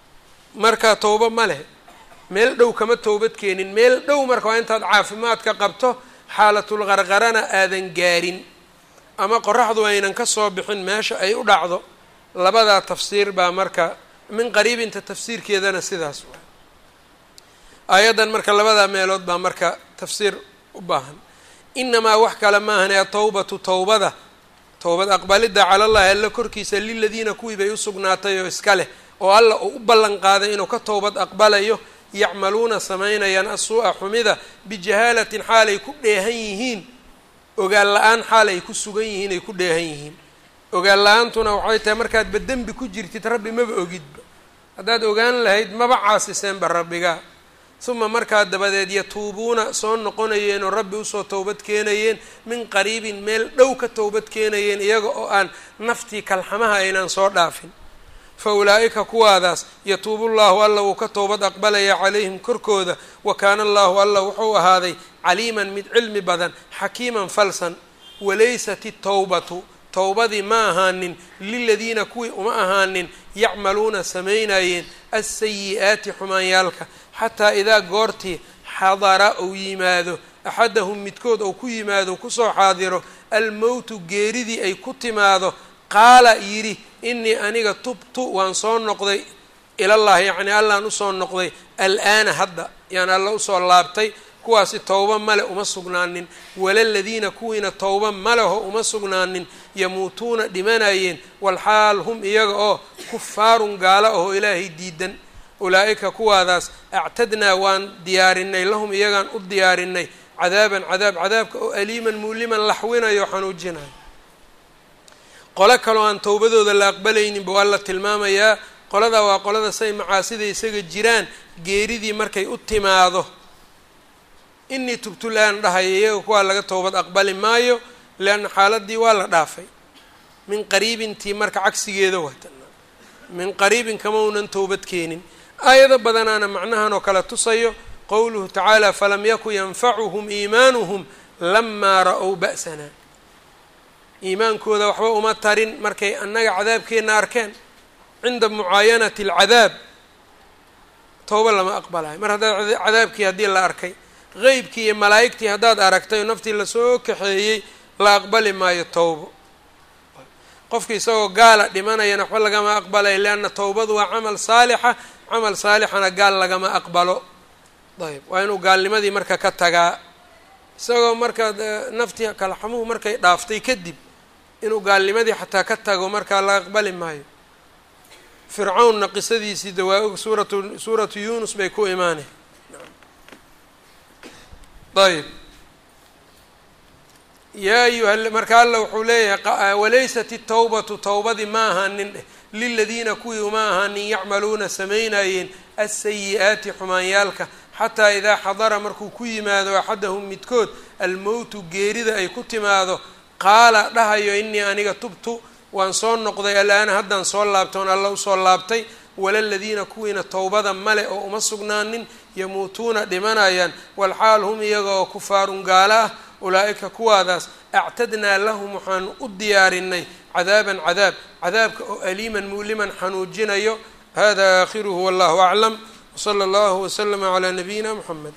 marka towbo ma leh meel dhow kama towbad keenin meel dhow marka waa intaad caafimaadka qabto xaalatul qarqarana aadan gaarin ama qoraxdu aynan ka soo bixin meesha ay u dhacdo labadaa tafsiir baa marka min qariibinta tafsiirkeedana sidaas waa aayaddan marka labadaa meelood baa marka tafsiir u baahan inamaa wax kale maahane atawbatu towbada towbad aqbalidda cala allahi alla korkiisa liladiina kuwii bay u sugnaatay oo iska leh oo alla uu u ballan qaaday inuu ka towbad aqbalayo yacmaluuna samaynayaan asuu-a xumida bijahaalatin xaalay ku dheehan yihiin ogaan la-aan xaal ay ku sugan yihiin ay ku dheehan yihiin ogaan la-aantuna waxay tahay markaadba dembi ku jirtid rabbi maba ogidba haddaad ogaan lahayd maba caasiseenba rabbigaa uma markaa dabadeed yatuubuuna soo noqonayeen oo rabbi usoo towbad keenayeen min qariibin meel dhow ka towbad keenayeen iyaga oo aan naftii kalxamaha aynaan soo dhaafin fa ulaa'ika kuwaadaas yatuubu llaahu alla wuu ka towbad aqbalaya calayhim korkooda wa kaana allaahu alla wuxuu ahaaday caliiman mid cilmi badan xakiiman falsan walaysat itowbatu towbadii ma ahaanin liladiina kuwii uma ahaanin yacmaluuna samaynayeen alsayi-aati xumaanyaalka xataa idaa goortii xadara uu yimaado axadahum midkood ou ku yimaado kusoo xaadiro almowtu geeridii ay ku timaado qaala yidhi inii aniga tubtu waan soo noqday ilallahi yacnii allaan usoo noqday al-aana hadda yaan alla usoo laabtay kuwaasi towba male uma sugnaanin walaladiina kuwiina towba maleho uma sugnaanin yamuutuuna dhimanayeen walxaal hum iyaga oo kufaarun gaala ahoo ilaahay diidan ulaa-ika kuwaadaas actadnaa waan diyaarinay lahum iyagaan u diyaarinay cadaaban cadaab cadaabka oo aliiman muuliman laxwinayo xanuujinayo qolo kaloo aan towbadooda la aqbalayninba waa la tilmaamayaa qoladaa waa qolada say macaasida isaga jiraan geeridii markay u timaado inii tubtulaan dhahayo iyaga kuwaa laga towbad aqbali maayo leanna xaaladii waa la dhaafay min qariibintii marka cagsigeeda wata min qariibin kama unan towbad keenin aayado badanaana macnahan oo kale tusayo qowluhu tacaala falam yaku yanfacuhum iimaanuhum lamaa ra-ow ba'sana iimaankooda waxba uma tarin markay annaga cadaabkeenna arkeen cinda mucaayanati alcadaab towba lama aqbalayo mar haddaad cadaabkii haddii la arkay qeybkii iyo malaa'igtii haddaad aragtay oo naftii lasoo kaxeeyey la aqbali maayo towbo qofki isagoo gaala dhimanayana waxba lagama aqbalayo leanna towbadu waa camal saalixa camal saalixana gaal lagama aqbalo ayb waa inuu gaalnimadii marka ka tagaa isagoo marka naftii kalaxamuhu markay dhaaftay kadib inuu gaalnimadii xataa ka tago markaa la aqbali maayo fircawnna qisadiisii dawaa-og suuratu suuratu yunus bay ku imaanay ayb yaa ayuha marka alla wuxuu leeyahay walaysat itawbatu towbadii ma ahaanin dheh liladiina kuwii uma ahaanin yacmaluuna samaynayeen asayi-aati xumaanyaalka xataa idaa xadara markuu ku yimaado axadahum midkood almowtu geerida ay ku timaado qaala dhahayo inii aniga tubtu waan soo noqday alaana haddaan soo laabtay oon alla usoo laabtay walaladiina kuwiina towbada male oo uma sugnaanin yamuutuuna dhimanayaan walxaal hum iyaga oo kufaarun gaalo ah ulaa-ika kuwaadaas actadnaa lahum waxaanu u diyaarinay cadaaban cadaab cadaabka oo aliiman muuliman xanuujinayo hada aakhiruhu wallahu aclam wsala allahu waslama calaa nabiyina muxamed